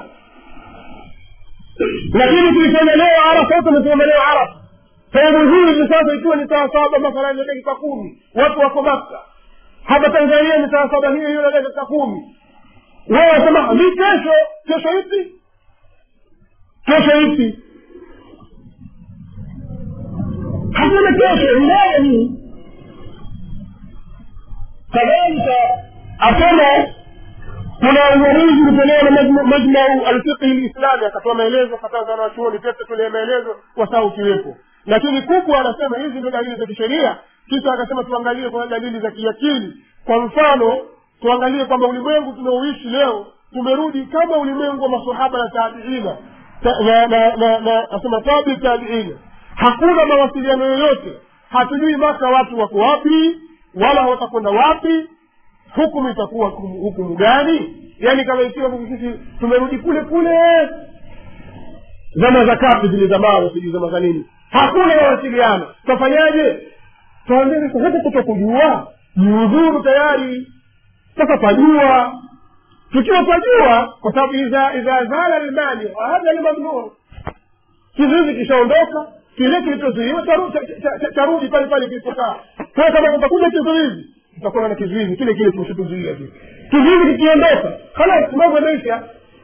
lakini tulisema leo arafa wote wamesema leo arafa sehemu hii hivi sasa ikiwa ni saa saba mathalan ya dakika kumi watu wako makka hapa tanzania ni saa saba hiyo hiyo na dakika kumi wewe wasema ni kesho kesho ipi kesho ipi hakuna kesho ndaya hii kadhalika asema kuna uamuzi ulitolewa na majma- majmau alfiqhi lislami akatoa maelezo kataza wanachuoni pia tutolea maelezo wasaa ukiwepo lakini kubwa anasema hizi ndio dalili za kisheria kisha akasema tuangalie kwa dalili za kiakili kwa mfano tuangalie kwamba ulimwengu tunaoishi leo tumerudi kama ulimwengu wa masahaba na tabiina ta- na na na na asema tabi tabiina hakuna mawasiliano yoyote hatujui maka watu wako wapi wala watakwenda wapi hukumu itakuwa hukumu hukumu gani yaani kama ikiwa sisi tumerudi kule kule zama za kapi zile zamao sijui zama za nini hakuna mawasiliano tutafanyaje tuambie sasa huku kuto kujua ni udhuru tayari sasa twajua tukiwa twajua kwa sababu idha idha zala lmani wahadha lmamnun kizuizi kishaondoka kile kilichozuiwa charu- cha- cha- cha- charudi pale pale kilipokaa sasa kama kutakuja kizuizi tutakuwa na kizuizi kile kile kilichotuzuia vile kizuizi kikiondoka halas mambo yameisha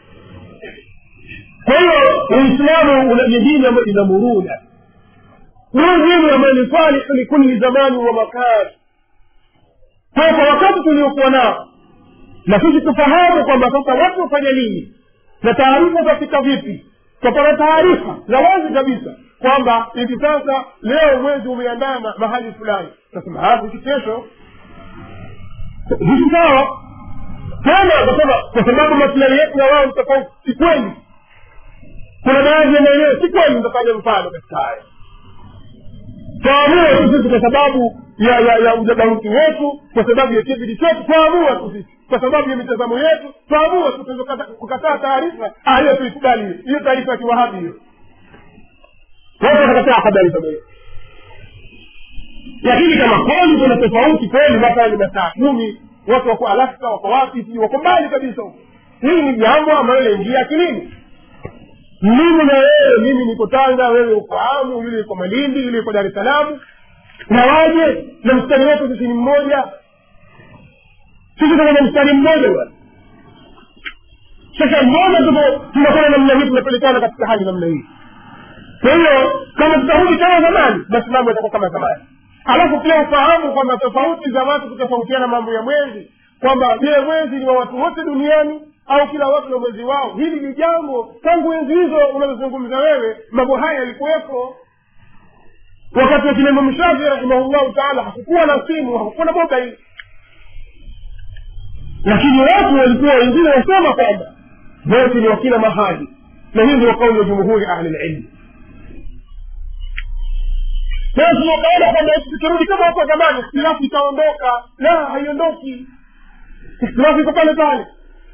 kwa hiyo uislamu una- ni dini ambayo ina muruna ni dini ambayo ni salih likuli zamani wa makani kwa hiyo kwa wakati tuliokuwa nao na sisi tufahamu kwamba sasa watu wafanya nini na taarifa zafika vipi tutapata taarifa za wazi kabisa kwamba hivi sasa leo mwezi umeandama mahali fulani tasema "Ah, hiki kesho hiki sawa tena nasema kwa sababu maslahi yetu na wao ni tofauti si kweli kuna baadhi ya maeneo si kweli nitafanya mfano katika haya twaamua tu sisi kwa sababu ya ya ya udadauti wetu kwa sababu ya kibidi chetu twaamua tu sisi kwa sababu ya mitazamo yetu twaamua tu tunaweza kukataa taarifa ah, hiyo tuikubali hiyo hiyo taarifa ya kiwahabi hiyo wote watakataa habari kama hiyo lakini kama kweli kuna tofauti kweli masaa ni masaa kumi watu wako alaska wako wapi sijui wako mbali kabisa huko hii ni jambo ambalo laingia akilini mimi na wewe mimi niko tanga wewe uko amu yule yuko malindi yule yuko dar es salaam na waje na mstari wetu sisi ni mmoja sisi tuko na mstari mmoja bwana sasa mbona tuko tunafanya namna hii tunapelekana katika hali namna hii kwa hiyo kama tutarudi kama zamani basi mambo yatakuwa kama zamani alafu pia ufahamu kwamba tofauti za watu kutofautiana mambo ya mwezi kwamba je mwezi ni wa watu wote duniani au kila watu na mwezi wao hili ni jambo tangu enzi hizo unazozungumza wewe mambo haya yalikuwepo wakati wa kina imamu shafii rahimahullahu taala hakukuwa na simu hakukuwa na mobile lakini watu walikuwa wengine wasema kwamba wote ni wa kila mahali na hii ndio kauli ya jumhuri ahli lilmi basi wakaona kwamba tukirudi kama hapo zamani ikhtilafu itaondoka la haiondoki ikhtilafu iko pale pale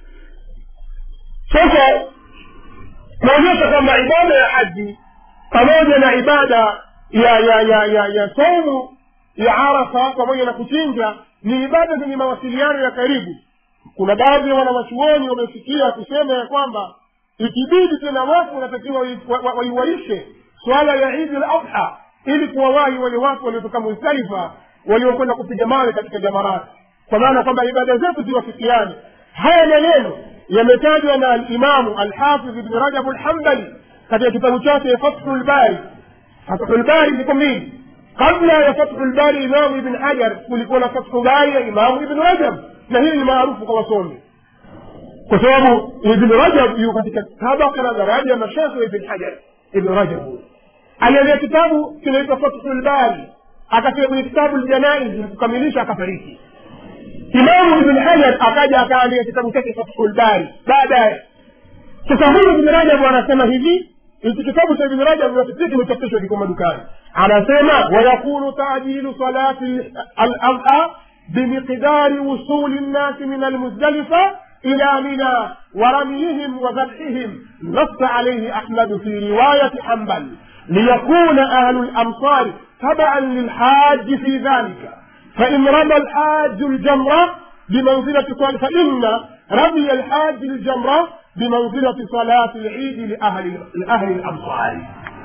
sasa kuonyesha kwamba ibada ya haji pamoja na ibada ya ya ya ya ya saumu ya arafa pamoja na kuchinja ni ibada zenye mawasiliano ya karibu kuna baadhi ya wanawachuoni wamefikia kusema ya kwamba ikibidi tena watu wanatakiwa waiwaishe swala ya idi l adha ili kuwawahi wale watu waliotoka muzdalifa waliokwenda kupiga mawe katika jamarati kwa maana kwamba ibada zetu ziwafikiane haya maneno yametajwa na alimamu alhafidh ibni rajabu lhambali katika kitabu chake fathu lbari fathu lbari ziko mbili kabla ya fathu lbari imamu ibn hajar kulikuwa na fathu bari ya imamu ibn rajab na hili ni maarufu kwa wasomi kwa sababu ibn rajab yu katika tabaka na daraja ya mashekhe ibn hajar ibn rajab aliandika kitabu kinaitwa fathu lbari akafika kwenye kitabu ljanaiz kukamilisha akafariki imamu ibn hajar akaja akaandika kitabu chake fathul bari baadaye sasa huyu ibn rajab anasema hivi hiki kitabu cha ibn rajab pia kimechapishwa kiko madukani anasema wayakunu tajilu salati aladha bimiqdari wusuli nnasi min almuzdalifa إلى منى ورميهم وذبحهم نص عليه أحمد في رواية حنبل ليكون أهل الأمصار تبعا للحاج في ذلك فإن رمى الحاج الجمرة بمنزلة صلاة فإن رمي الحاج الجمرة بمنزلة صلاة العيد لأهل لأهل الأمصار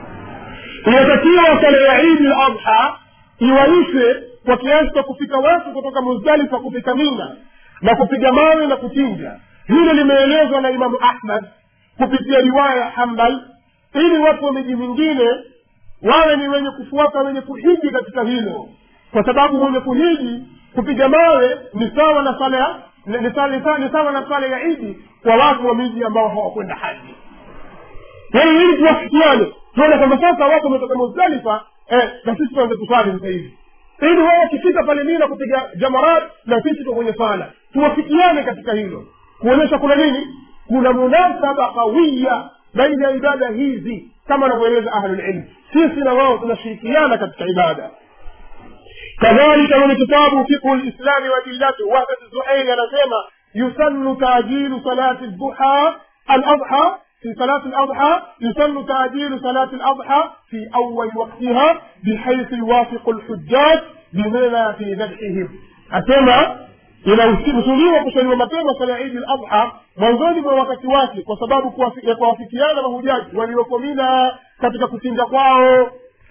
inatakiwa sala ya idi la adha iwaishe kwa kiasi cha kufika watu kutoka muzdalifa kufika mina na kupiga mawe na kuchinja hilo limeelezwa na imamu ahmad kupitia riwaya ya hambal ili watu wa miji mingine wawe ni wenye kufuata wenye kuhiji katika hilo kwa sababu mwenye kuhiji kupiga mawe ni sawa na sala ya ni sawa ni sawa na sala ya idi kwa watu wa miji ambao hawakwenda haji yaani ili tuwafikiane tuone kwamba sasa watu wametoka muzdalifa eh, na sisi tuanze kuswali sasa hivi ili wao wakifika pale mina kupiga jamarat na sisi tuko kwenye sala tuwafikiane katika hilo kuonyesha kuna nini kuna munasaba kawia baina ya ibada hizi kama wanavyoeleza ahlulilmi sisi na wao tunashirikiana katika ibada kadhalika mwenye kitabu fiqhu lislami wa dillatu wahdat zuhairi anasema yusannu tajilu salati lduha aladha في صلاة الأضحى يسن تعجيل صلاة الأضحى في أول وقتها بحيث يوافق الحجاج بمنى في ذبحهم أسمع inahusuliwa kusaliwa mapema sala ya idi ladha mwanzoni mwa wakati wake kwa sababu ya kuwafikiana mahujaji walioko mina katika kuchinja kwao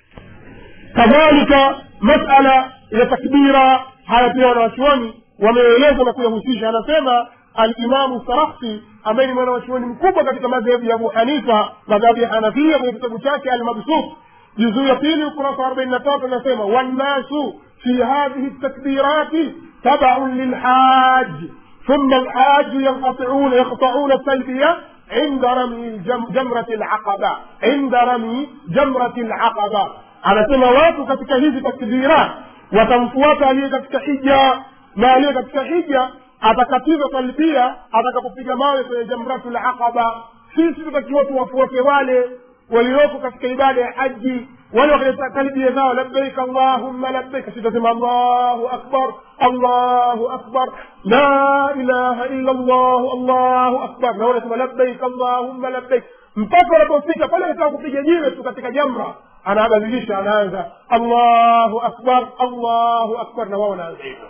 kadhalika masala ya takbira haya pia wanawachuoni wameeleza na kuyahusisha anasema alimamu sarakhsi ambaye ni mwanawachuoni mkubwa katika madhehebu ya abu hanifa madhehebu ya hanafia kwenye kitabu chake almabsut juzuu ya pili ukurasa arobaini na tatu anasema wannasu fi hadhihi takbirati tabaun lilhaj ثم الحاج ينقطعون يقطعون التلبية عند رمي جمرة العقبة عند رمي جمرة العقبة anasema watu katika hizi takbira watamfuata aliye katika hija na aliye katika hija atakatiza talbia atakapopiga mawe kwenye jamratu laqaba sisi tutakiwa tuwafuate wale walioko katika ibada ya haji wale wakaleta talbia zao labbaik allahumma labbaik sisi tutasema allahu akbar allahu akbar la ilaha illa allah allahu akbar na wanasema labbaik allahumma labbaik mpaka wanapofika pale anataka kupiga jiwe tu katika jamra anabadilisha anaanza allahu akbar allahu akbar na wao wanaanza hivyo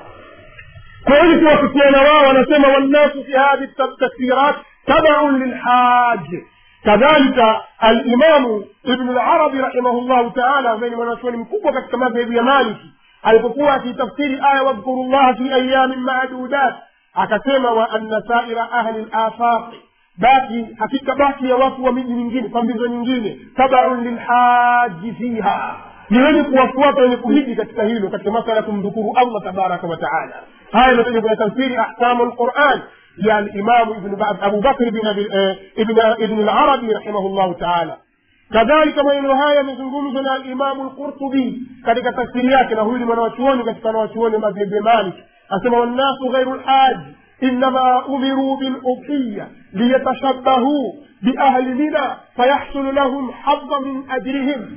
kwa hiyo kuwafikiana wao wanasema wannasu fi hadhi takfirat tabaun lilhaji kadhalika alimamu ibnu larabi rahimahullahu taala ambaye ni mwanachuoni mkubwa katika madhehebu ya maliki alipokuwa akitafsiri aya wadhkuru llaha fi ayamin madudat akasema wa anna saira ahli lafaqi baki hakika baki ya watu wa miji mingine pambizo nyingine tabaun lilhaji fiha ni wenye kuwafuata wenye kuhiji katika hilo katika masala ya kumdhukuru allah tabaraka wa taala haya imetaja kwenye tafsiri ahkamu lquran ya alimamu abu bakr ibn larabi rahimahullahu taala kadhalika maneno haya yamezungumzwa na alimamu lqurtubi katika tafsiri yake na huyu ni mwanawachuoni katika wanawachuoni wa madhehebu ya malik asema wannasu ghairu lhaji إنما أمروا بالأضحية ليتشبهوا بأهل منى فيحصل لهم حظ من أجرهم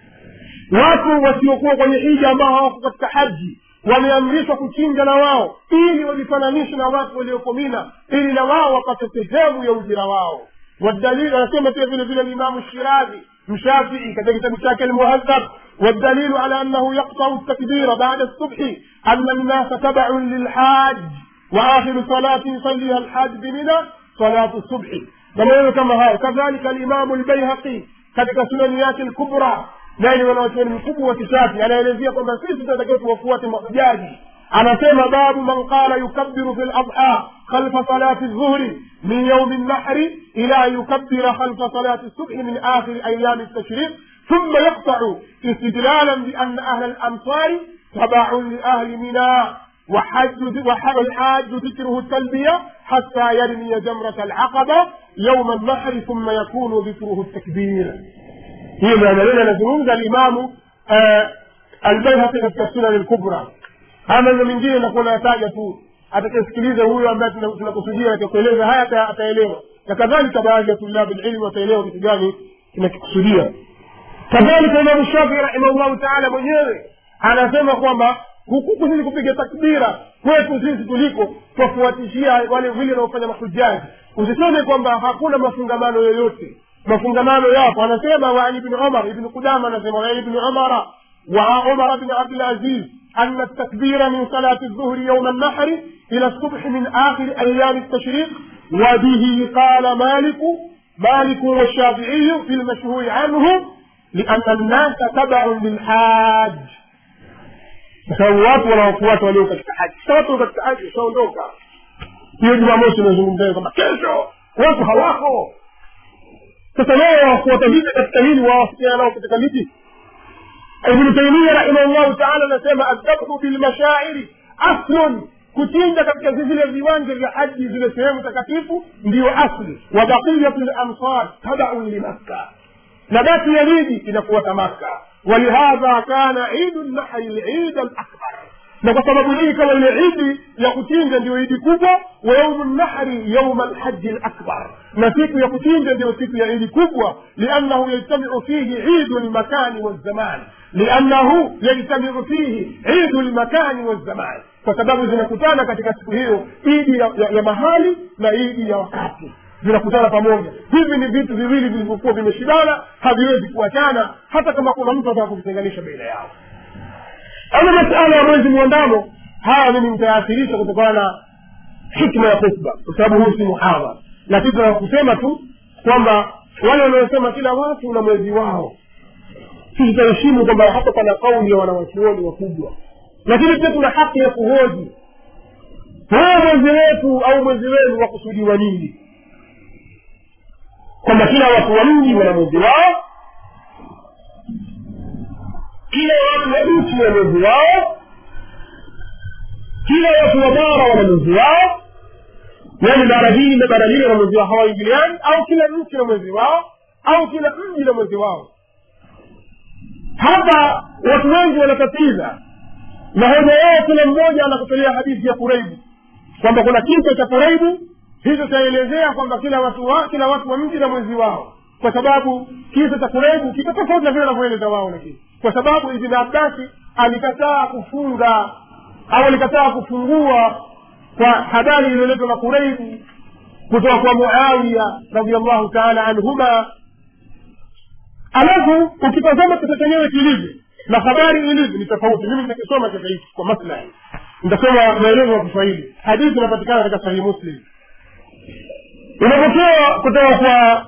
watu wasiokuwa kwenye hija ambao hawako katika haji wameamrishwa kuchinja na wao ili wajifananishe na watu walioko mina ili na wao wapate sehemu ya ujira wao والدليل anasema pia vile vile limamu shirazi mshafii katika kitabu chake almuhadhab والدليل على أنه يقطع التكبير بعد الصبح أن الناس تبع للحاج وآخر صلاة يصليها الحاج بمنى صلاة الصبح maneno kama hayo kadhalika alimamu lbaihaqi katika sunani yake lkubra naye ni wanawachuoni mkubwa wa kishafi anaelezea kwamba sisi tunatakiwa tuwafuate mahujaji anasema babu man qala yukabiru fi ladha khalfa salati dhuhri min yaumi lnahri ila yukabira khalfa salati subhi min akhiri ayami ltashriq ثم يقطع استدلالا بأن أهل الأمصار تبع لأهل منى وحج والحاج ذكره التلبية حتى يرمي جمرة العقبة يوم النحر ثم يكون ذكره التكبير هي maneno anazungumza alimamu albaihaqi katika sunan lkubra haya maneno mengine nakuwa nayataja tu atakayesikiliza huyo ambaye tunakusudia katika kueleza haya ataelewa na kadhalika baadhi ya tulabu lilmi wataelewa kitu gani tunakikusudia kadhalika imamu shafii rahimahullahu taala mwenyewe anasema kwamba hukuku sisi kupiga takbira kwetu sisi tuliko twafuatishia wale vile wanaofanya mahujaji usiseme kwamba hakuna mafungamano yoyote mafungamano yapo anasema waan ibni umar ibni qudama anasema waan ibni umara wa umar bni abdulaziz أن التكبير من صلاة الظهر يوم النحر إلى الصبح من آخر أيام التشريق وبه قال مالك مالك والشافعي في المشهور عنه لأن الناس تبع للحاج kwa sababu watu wanaofuata walio katika haji sasa watu katika haji ushaondoka hiyo jumamosi unazungumzayo kwamba kesho watu hawako sasa wao wafuata vipi katika hili wawafikiana nao katika miti ibnu taimia rahimahullahu taala anasema aldabhu bilmashairi aslun kuchinja katika vile viwanja vya haji zile sehemu takatifu ndiyo asli wa baqiyatu lamsar tabaun limakka na basi ya liji inafuata makka ولهذا كان عيد النحر العيد الاكبر na kwa sababu hii kama ile idi ya kuchinja ndio idi kubwa ويوم النحر يوم الحج الأكبر نسيك يكتين جدي سيك يا إيدي كبوة لأنه يجتمع فيه عيد المكان والزمان لأنه يجتمع فيه عيد المكان والزمان kwa sababu zinakutana katika siku hiyo idi ya, ya, ya mahali na idi ya wakati zinakutana pamoja hivi ni vitu viwili vilivyokuwa vimeshindana haviwezi kuachana hata kama kuna mtu ataka kuvitenganisha baina yao ama masala ya mwezi mwandamo haya mimi nitayaathirisha kutokana na hikma ya khutba kwa sababu huu si muhadhara lakini tunaa kusema tu kwamba wale wanaosema kila watu na mwezi wao sisi tutaheshimu kwamba hapa pana kauli ya wanawachuoni wakubwa lakini pia tuna haki ya kuhoji huu mwezi wetu au mwezi wenu wakusudiwa nini kwamba kila watu wa mji wana mwezi wao kila watu wa nchi wana mwezi wao kila watu wa bara wana mwezi wao yaani bara hili na bara lile na mwezi wao hawaingiliani au kila nchi na mwezi wao au kila mji na mwezi wao hapa watu wengi wanatatiza na hoja yao kila mmoja anakutolea hadithi ya kuraibu kwamba kuna kisa cha kuraibu hicho chaelezea kwamba kila watu wa kila watu wa mji na mwezi wao kwa sababu kisa cha kuraibu kiko tofauti na vile wanavyoeleza wao lakini kwa sababu ibn abbasi alikataa kufunga au alikataa kufungua kwa habari iliyoletwa na kuraibu kutoka kwa muawiya radiallahu taala anhuma alafu ukitazama kisa chenyewe kilivyo na habari ilivyo ni tofauti mimi nitakisoma sasa hivi kwa maslahi nitasoma maelezo ya kiswahili hadithi inapatikana katika sahihi muslim inapokewa kutoka kwa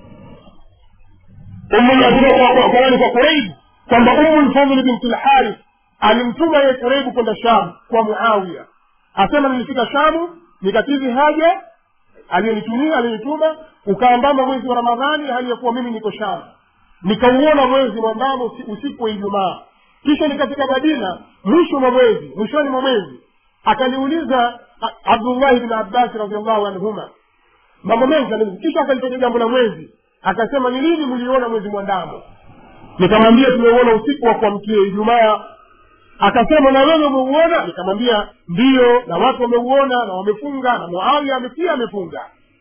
umani kwa kuraibu kwamba umu lfadli binti lharith alimtuma ye kuraibu kwenda sham kwa muawiya asema nilifika shamu nikatizi haja aliyonitumia aliyonituma ukaambama mwezi wa ramadhani hali ya kuwa mimi niko shamu nikauona mwezi mwandamo usiku wa ijumaa kisha nikafika madina mwisho mwa mwezi mwishoni mwa mwezi akaniuliza abdullahi bni abbasi radiallahu anhuma mambo mengi kisha akalitoka jambo la mwezi akasema ni lini mliona mwezi mwandamo nikamwambia tumeuona usiku wa kuamkia ijumaa akasema na wewe umeuona nikamwambia ndiyo na watu wameuona na wamefunga na muawia pia amefunga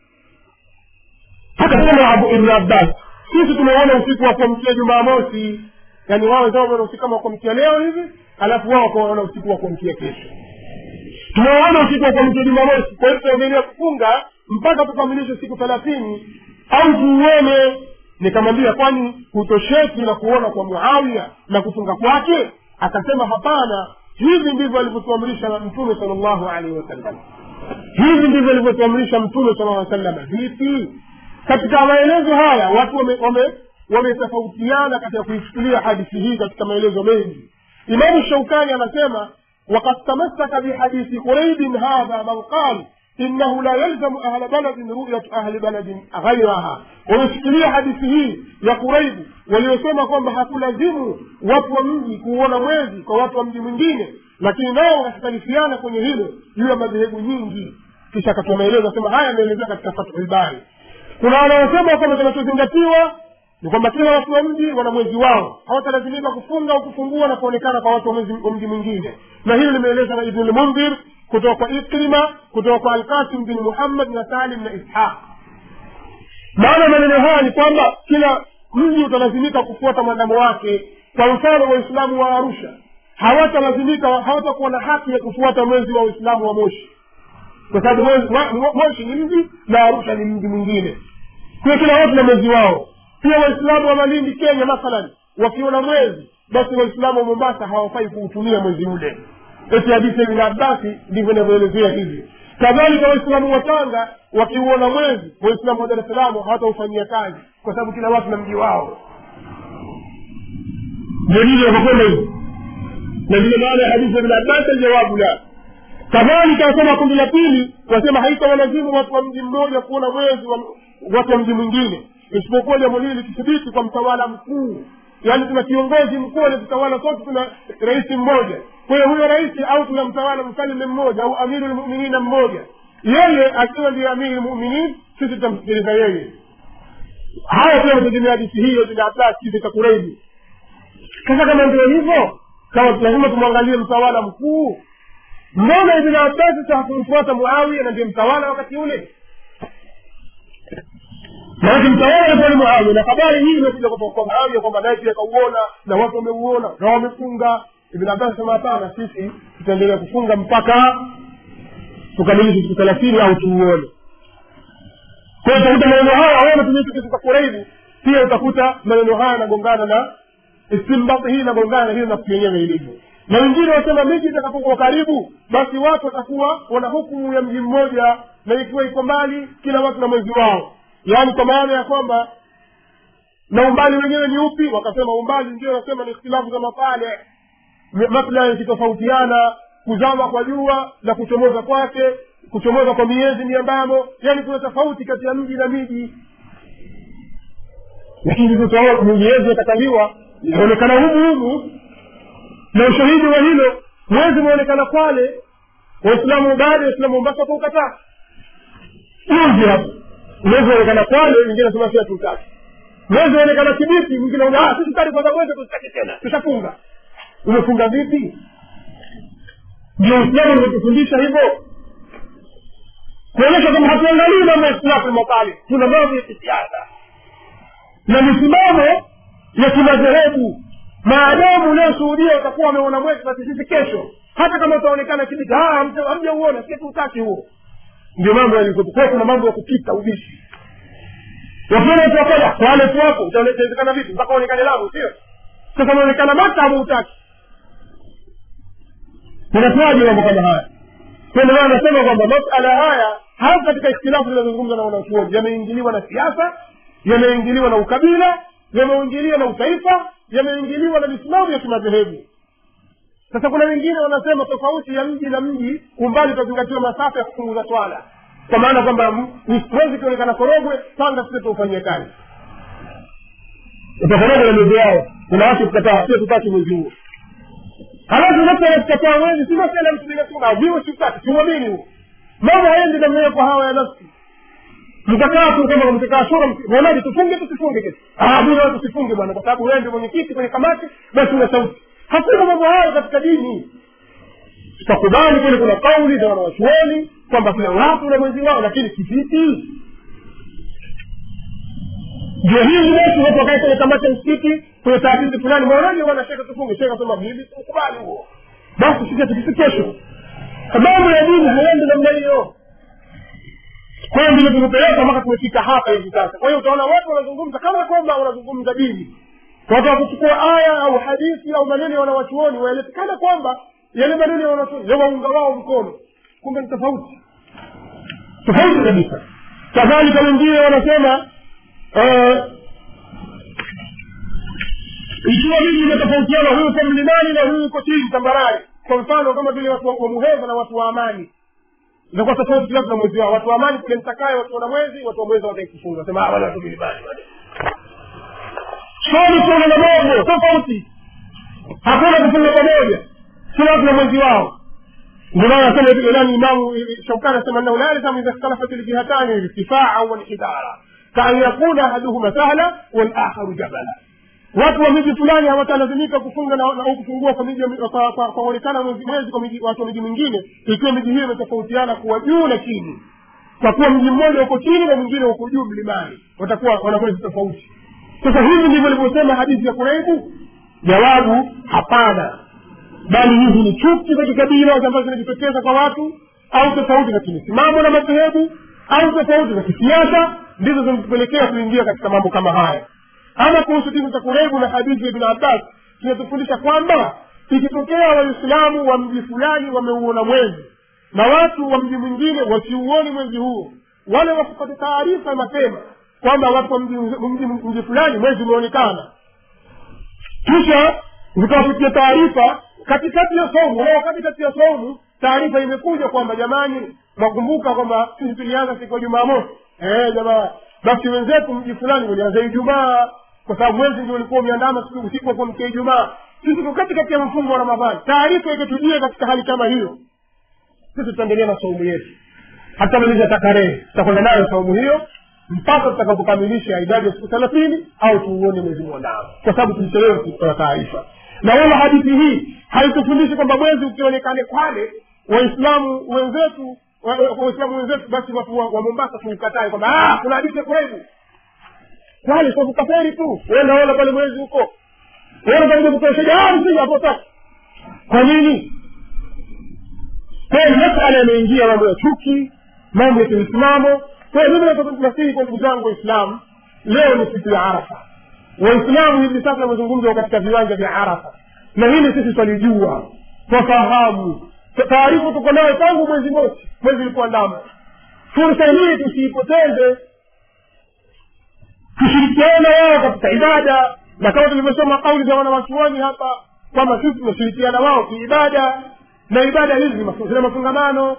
akasema abu ibnu abbas sisi tumeona usiku wa kuamkia jumamosi yaani wao wenzao wameona usiku kama kuamkia leo hivi alafu wao wakaona usiku wa kuamkia kesho tumeona usiku wa kuamkia jumamosi kwa hiyo tutaendelea kufunga mpaka tukamilishe siku thelathini au tuuone nikamwambia kwani hutosheki na kuona kwa muawiya na kufunga kwake akasema hapana hivi ndivyo alivyotuamrisha mtume sal llahu alaihi wasallam hivi ndivyo alivyotuamrisha mtume sala aa salama vipi katika maelezo haya watu wametofautiana wame, wame katika kuichukulia hadithi hii katika maelezo mengi imamu shaukani anasema wakad tamassaka bihadithi quraibin hadha man qal إنه لا يلزم أهل بلد رؤية أهل بلد غيرها ومسكيلية hadithi hii ya kuraibu waliosema kwamba hakulazimu watu wa mji kuuona mwezi kwa watu wa mji mwingine lakini nao wakhtalifiana kwenye hilo juu ya madhehebu nyingi kisha akatoa maelezo asema haya ameelezea katika fathulbari kuna wanaosema kwamba kinachozingatiwa ni kwamba kila watu wa mji wana mwezi wao hawatalazimika kufunga au kufungua na kuonekana kwa watu wa mji mwingine na hilo limeelezwa na ibnu lmundhir kutoka kwa ikrima kutoka kwa alkasim bin muhammad na salim na ishaq maana maneno haya ni kwamba kila mji utalazimika kufuata mwandamo wake kwa mfano waislamu wa arusha hawatalazimika hawatakuwa na haki ya kufuata mwezi wa waislamu wa moshi kwa sababu moshi ni mji na arusha ni mji mwingine kwa kila watu na mwezi wao pia waislamu wa malindi kenya mathalan wakiona mwezi basi waislamu wa mombasa hawafai kuutumia mwezi ule eti hadithi ya ibn abbasi ndivyo inavyoelezea hivi kadhalika waislamu wa tanga wakiuona mwezi waislamu wa dar es salaam hawataufanyia kazi kwa sababu kila watu na mji wao ndio hivyo wakakwenda hivi na ndiyo maana ya hadithi ya ibn abbas aljawabu la kadhalika wasema kundi la pili wasema haitawalazimu watu wa mji mmoja kuona mwezi wa watu wa mji mwingine isipokuwa jambo hili likithibiti kwa mtawala mkuu yaani tuna kiongozi mkuu anatutawala sote tuna rais mmoja kwa hiyo huyo rais au tuna mtawala mfalme mmoja au amiru lmuminina mmoja yeye akiwa ndiye amiri lmuminin sisi tutamsikiliza yeye haya pia wategemea hadithi hiyo bin abbas kisa cha kureibi sasa kama ndio hivyo kama lazima tumwangalie mtawala mkuu mbona ibn abbasi sa hakumfuata muawiya na ndio mtawala wakati ule maanake mtawala alikuwa ni muawiya na habari hii imekuja kutoka kwa muawiya kwamba naye pia akauona na watu wameuona na wamefunga ibn abbas asema hapana sisi tutaendelea kufunga mpaka tukamilishe siku thelathini au tuuone kwa hiyo utakuta maneno haya au natumia kitu cha kuraibu pia utakuta maneno haya yanagongana na istimbati hii inagongana na hiyo nafsi yenyewe ilivyo na wengine wasema miji itakapokuwa karibu basi watu watakuwa wana hukumu ya mji mmoja na ikiwa iko mbali kila watu na mwezi wao yaani kwa maana ya kwamba na umbali wenyewe ni upi wakasema umbali ndio wasema ni ikhtilafu za mapale maslahi yakitofautiana kuzama kwa jua na kuchomoza kwake kuchomoza kwa miezi miambamo yaani kuna tofauti kati ya mji na miji lakini tutaona miezi yakataliwa inaonekana humu humu na ushahidi wa hilo mwezi umeonekana kwale waislamu baada ya waislamu mombasa wakaukataa uzi hapo mwezi unaonekana kwale wengine nasema si hatutaki mwezi unaonekana kibiti mwingine ah sisi tari kwanza mwezi tusitaki tena tushafunga umefunga vipi ndio uislamu umetufundisha hivyo kuonyesha kwamba hatuangalii mambo ya islamu mapale tuna mambo ya kisiasa na misimamo ya kimadhehebu maadamu unayoshuhudia utakuwa wameona mwezi basi sisi kesho hata kama utaonekana kibiti hamjauona sisi tutaki huo ndio mambo yalivyokuwa kuna mambo ya kupita ubishi wakiona tuwakoja wale tu wako utawezekana vipi mpaka uonekane lamu sio sasa unaonekana maka ama utaki inakuwaje mambo kama haya ndio anasema kwamba masala haya hasa katika ikhtilafu zinazozungumza na wanachuoni yameingiliwa na siasa yameingiliwa na ukabila yameingiliwa na utaifa yameingiliwa na misimamo ya kimadhehebu sasa kuna wengine wanasema tofauti ya mji na mji umbali utazingatiwa masafa ya kupunguza swala kwa maana kwamba mwezi ukionekana korogwe panga sisi tuufanyie kazi utakorogwe na miezi yao kuna watu kukataa sio tutaki mwezi huo halafu nafsi anatukataa mwezi si masala mtu binafsi viwe sitaki siuamini huo mambo haendi namna hiyo kwa hawa ya nafsi mkakaa tu kama mkikaa shura mwonaje tufunge tusifunge kesho ah bwana tusifunge bwana kwa sababu wewe ndio mwenyekiti kwenye kamati basi una sauti hakuna mambo hayo katika dini tutakubali kule kuna kauli za wanawachuoni kwamba kila watu na mwezi wao lakini kivipi ndio hivi basi watu wakae kwenye kamati ya msikiti kwenye taasisi fulani mwonaje bwana sheka tufunge sheka sema mimi tukubali huo basi sisi tukisi kesho mambo ya dini haendi namna hiyo kwa hiyo ndivyo tumepeleka mpaka tumefika hapa hivi sasa kwa hiyo utaona watu wanazungumza kama kwamba wanazungumza dini watu wakuchukua aya au hadithi au maneno ya wanawachuoni waeleze kana kwamba yale maneno ya wanachuoni yawaunga wao mkono kumbe ni tofauti tofauti kabisa kadhalika wengine wanasema ikiwa mimi imetofautiana huyu uko mlimani na huyu uko chini tambarare kwa mfano kama vile watu wa muheza na watu wa amani inakuwa tofauti kiasi na mwezi wao watu wa amani kule mtakaye watu wana mwezi watu wa mwezi wataki kufunga sema wala watu milimani swali kuna na moja tofauti hakuna kufunga pamoja si watu na mwezi wao ndio maana nasema vile nani imamu shaukani anasema annahu la yalzamu idha ikhtalafat aljihatani irtifaa walhidara kaan yakuna ahaduhuma sahla walakharu jabala watu wa miji fulani hawatalazimika kufunga na au kufungua kwa miji kwa kuonekana mwezi mwezi kwa miji watu wa miji mingine ikiwa miji hiyo imetofautiana kuwa juu na chini kwa kuwa mji mmoja uko chini na mwingine uko juu mlimani watakuwa wana mwezi tofauti sasa hivi ndivyo ilivyosema hadithi ya kuraibu jawabu hapana bali hizi ni chuki za kikabila ambazo zinajitokeza kwa watu au tofauti za kimisimamo na madhehebu au tofauti za kisiasa ndizo zinatupelekea kuingia katika mambo kama haya ama kuhusu dini za kurebu na hadithi ya ibn abbas kinatufundisha kwamba ikitokea waislamu wa mji fulani wameuona mwezi na watu wa mji mwingine wasiuoni mwezi huo wale wasipate taarifa mapema kwamba watu wa mji, mji, mji fulani mwezi umeonekana kisha zikawapitia taarifa katikati ya somu au katikati ya somu taarifa imekuja kwamba jamani mwakumbuka kwamba sisi tulianza siku ya jumamosi eh jamaa basi wenzetu mji fulani ulianza ijumaa kwa sababu mwezi ndio ulikuwa umeandama siku usiku wa kuamkia ijumaa sisi tuko katikati ya mfungo wa ramadhani taarifa ikatujia katika hali kama hiyo sisi tutaendelea na saumu yetu hatamaliza takarehe tutakwenda nayo saumu hiyo mpaka tutakapokamilisha idadi ya siku thelathini au tuuone mwezi mwandamo kwa sababu tulichelewa kutoa taarifa na wala hadithi hii haitufundishi kwamba mwezi ukionekane kwale waislamu wenzetu wa- wa- waislamu wenzetu basi watu wa wa mombasa tuukatae kwamba "Ah, kuna hadithi ya kuraibu pale kwa kukaferi tu wenda ona pale mwezi huko wenda pale kutosha msija hapo sasa kwa nini kwa hiyo masala yameingia mambo ya chuki mambo ya kiislamu kwa hiyo mimi nataka nasihi kwa ndugu zangu waislamu leo ni siku ya arafa waislamu hivi sasa wamezungumza katika viwanja vya arafa na hili sisi twalijua twafahamu taarifa tuko nayo tangu mwezi mosi mwezi ulikuandama fursa hii tusiipoteze tushirikiane wao katika ibada na kama tulivyosoma kauli za wanawachuoni hapa kwamba sisi tunashirikiana wao kiibada na ibada hizi mafu- zina mafungamano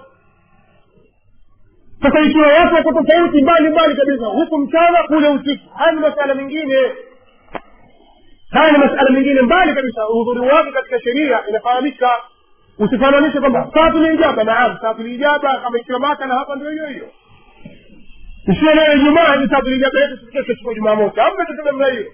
sasa ikiwa watu wako tofauti mbali mbali kabisa huku mchana kule usiku haya ni masala mengine haya ni masala mengine mbali kabisa uhudhuri wake katika sheria inafahamika usifananishe kwamba saatu ni ijaba naam saatu ni ijaba kama ikiwa maka na hapa ndio hiyo hiyo isiyo leo ijumaa ni saatu ni ijaba yetu kesho siku ya jumamosi amna kitu namna hiyo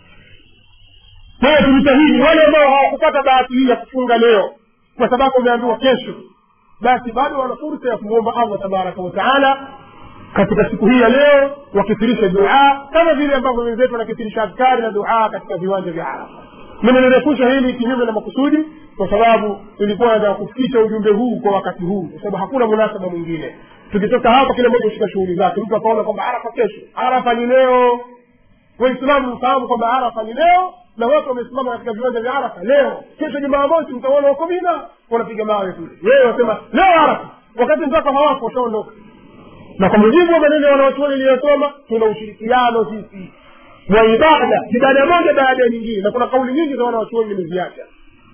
kwa hiyo tujitahidi wale ambao hawakupata bahati hii ya kufunga leo kwa sababu wameambiwa kesho basi bado wana fursa ya kumwomba allah tabaraka wataala katika siku hii ya leo wakithirisha duaa kama vile ambavyo wenzetu wanakithirisha adkari na duaa katika viwanja vya arafa nimelirefusha hili kinyume na makusudi kwa sababu tulikuwa nataka kufikisha ujumbe huu kwa wakati huu kwa sababu hakuna munasaba mwingine tukitoka hapa kila mmoja kushika shughuli zake mtu akaona kwamba arafa kesho arafa ni leo waislamu mfahamu kwamba arafa ni leo na watu wamesimama katika viwanja vya arafa leo kesho jumamosi mtaona huko mina wanapiga mawe kule wewe wasema leo arafa wakati mpaka hawapo washaondoka na kwa mujibu wa maneno ya wanawachuoni iliyosoma tuna ushirikiano sisi wa ibada ibada moja baada ya nyingine na kuna kauli nyingi za wanawachuoni nimeziacha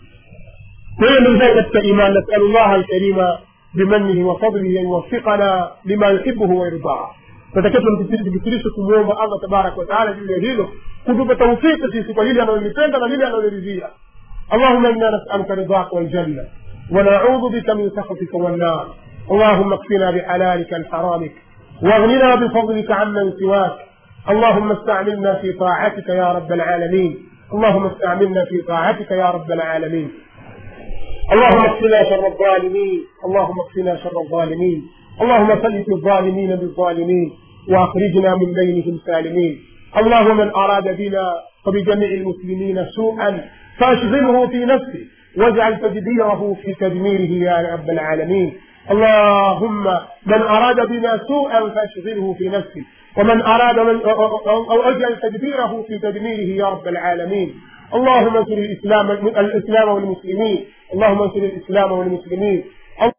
kwa hiyo ndugu zangu katika iman nasalu llaha alkarima bimanihi wa fadlihi an yuwafiqana lima yuhibuhu wayardaa natakiwa tumkithirishe kumwomba allah tabaraka wataala juu ya hilo kutupa taufiki sisi kwa lile analolipenda na lile analoliridhia اللهم انا نسالك رضاك والجنه ونعوذ بك من سخطك والنار اللهم اكفنا بحلالك عن حرامك واغننا بفضلك عمن سواك اللهم استعملنا في طاعتك يا رب العالمين اللهم استعملنا في طاعتك يا رب العالمين اللهم اكفنا شر الظالمين اللهم اكفنا شر الظالمين اللهم سلط الظالمين بالظالمين واخرجنا من بينهم سالمين اللهم من اراد بنا وبجميع المسلمين سوءا فاشغله في نفسه واجعل تدبيره في تدميره يا رب العالمين اللهم من اراد بنا سوءا فاشغله في نفسه ومن اراد من او اجعل تدبيره في تدميره يا رب العالمين اللهم انصر الاسلام الاسلام والمسلمين اللهم انصر الاسلام والمسلمين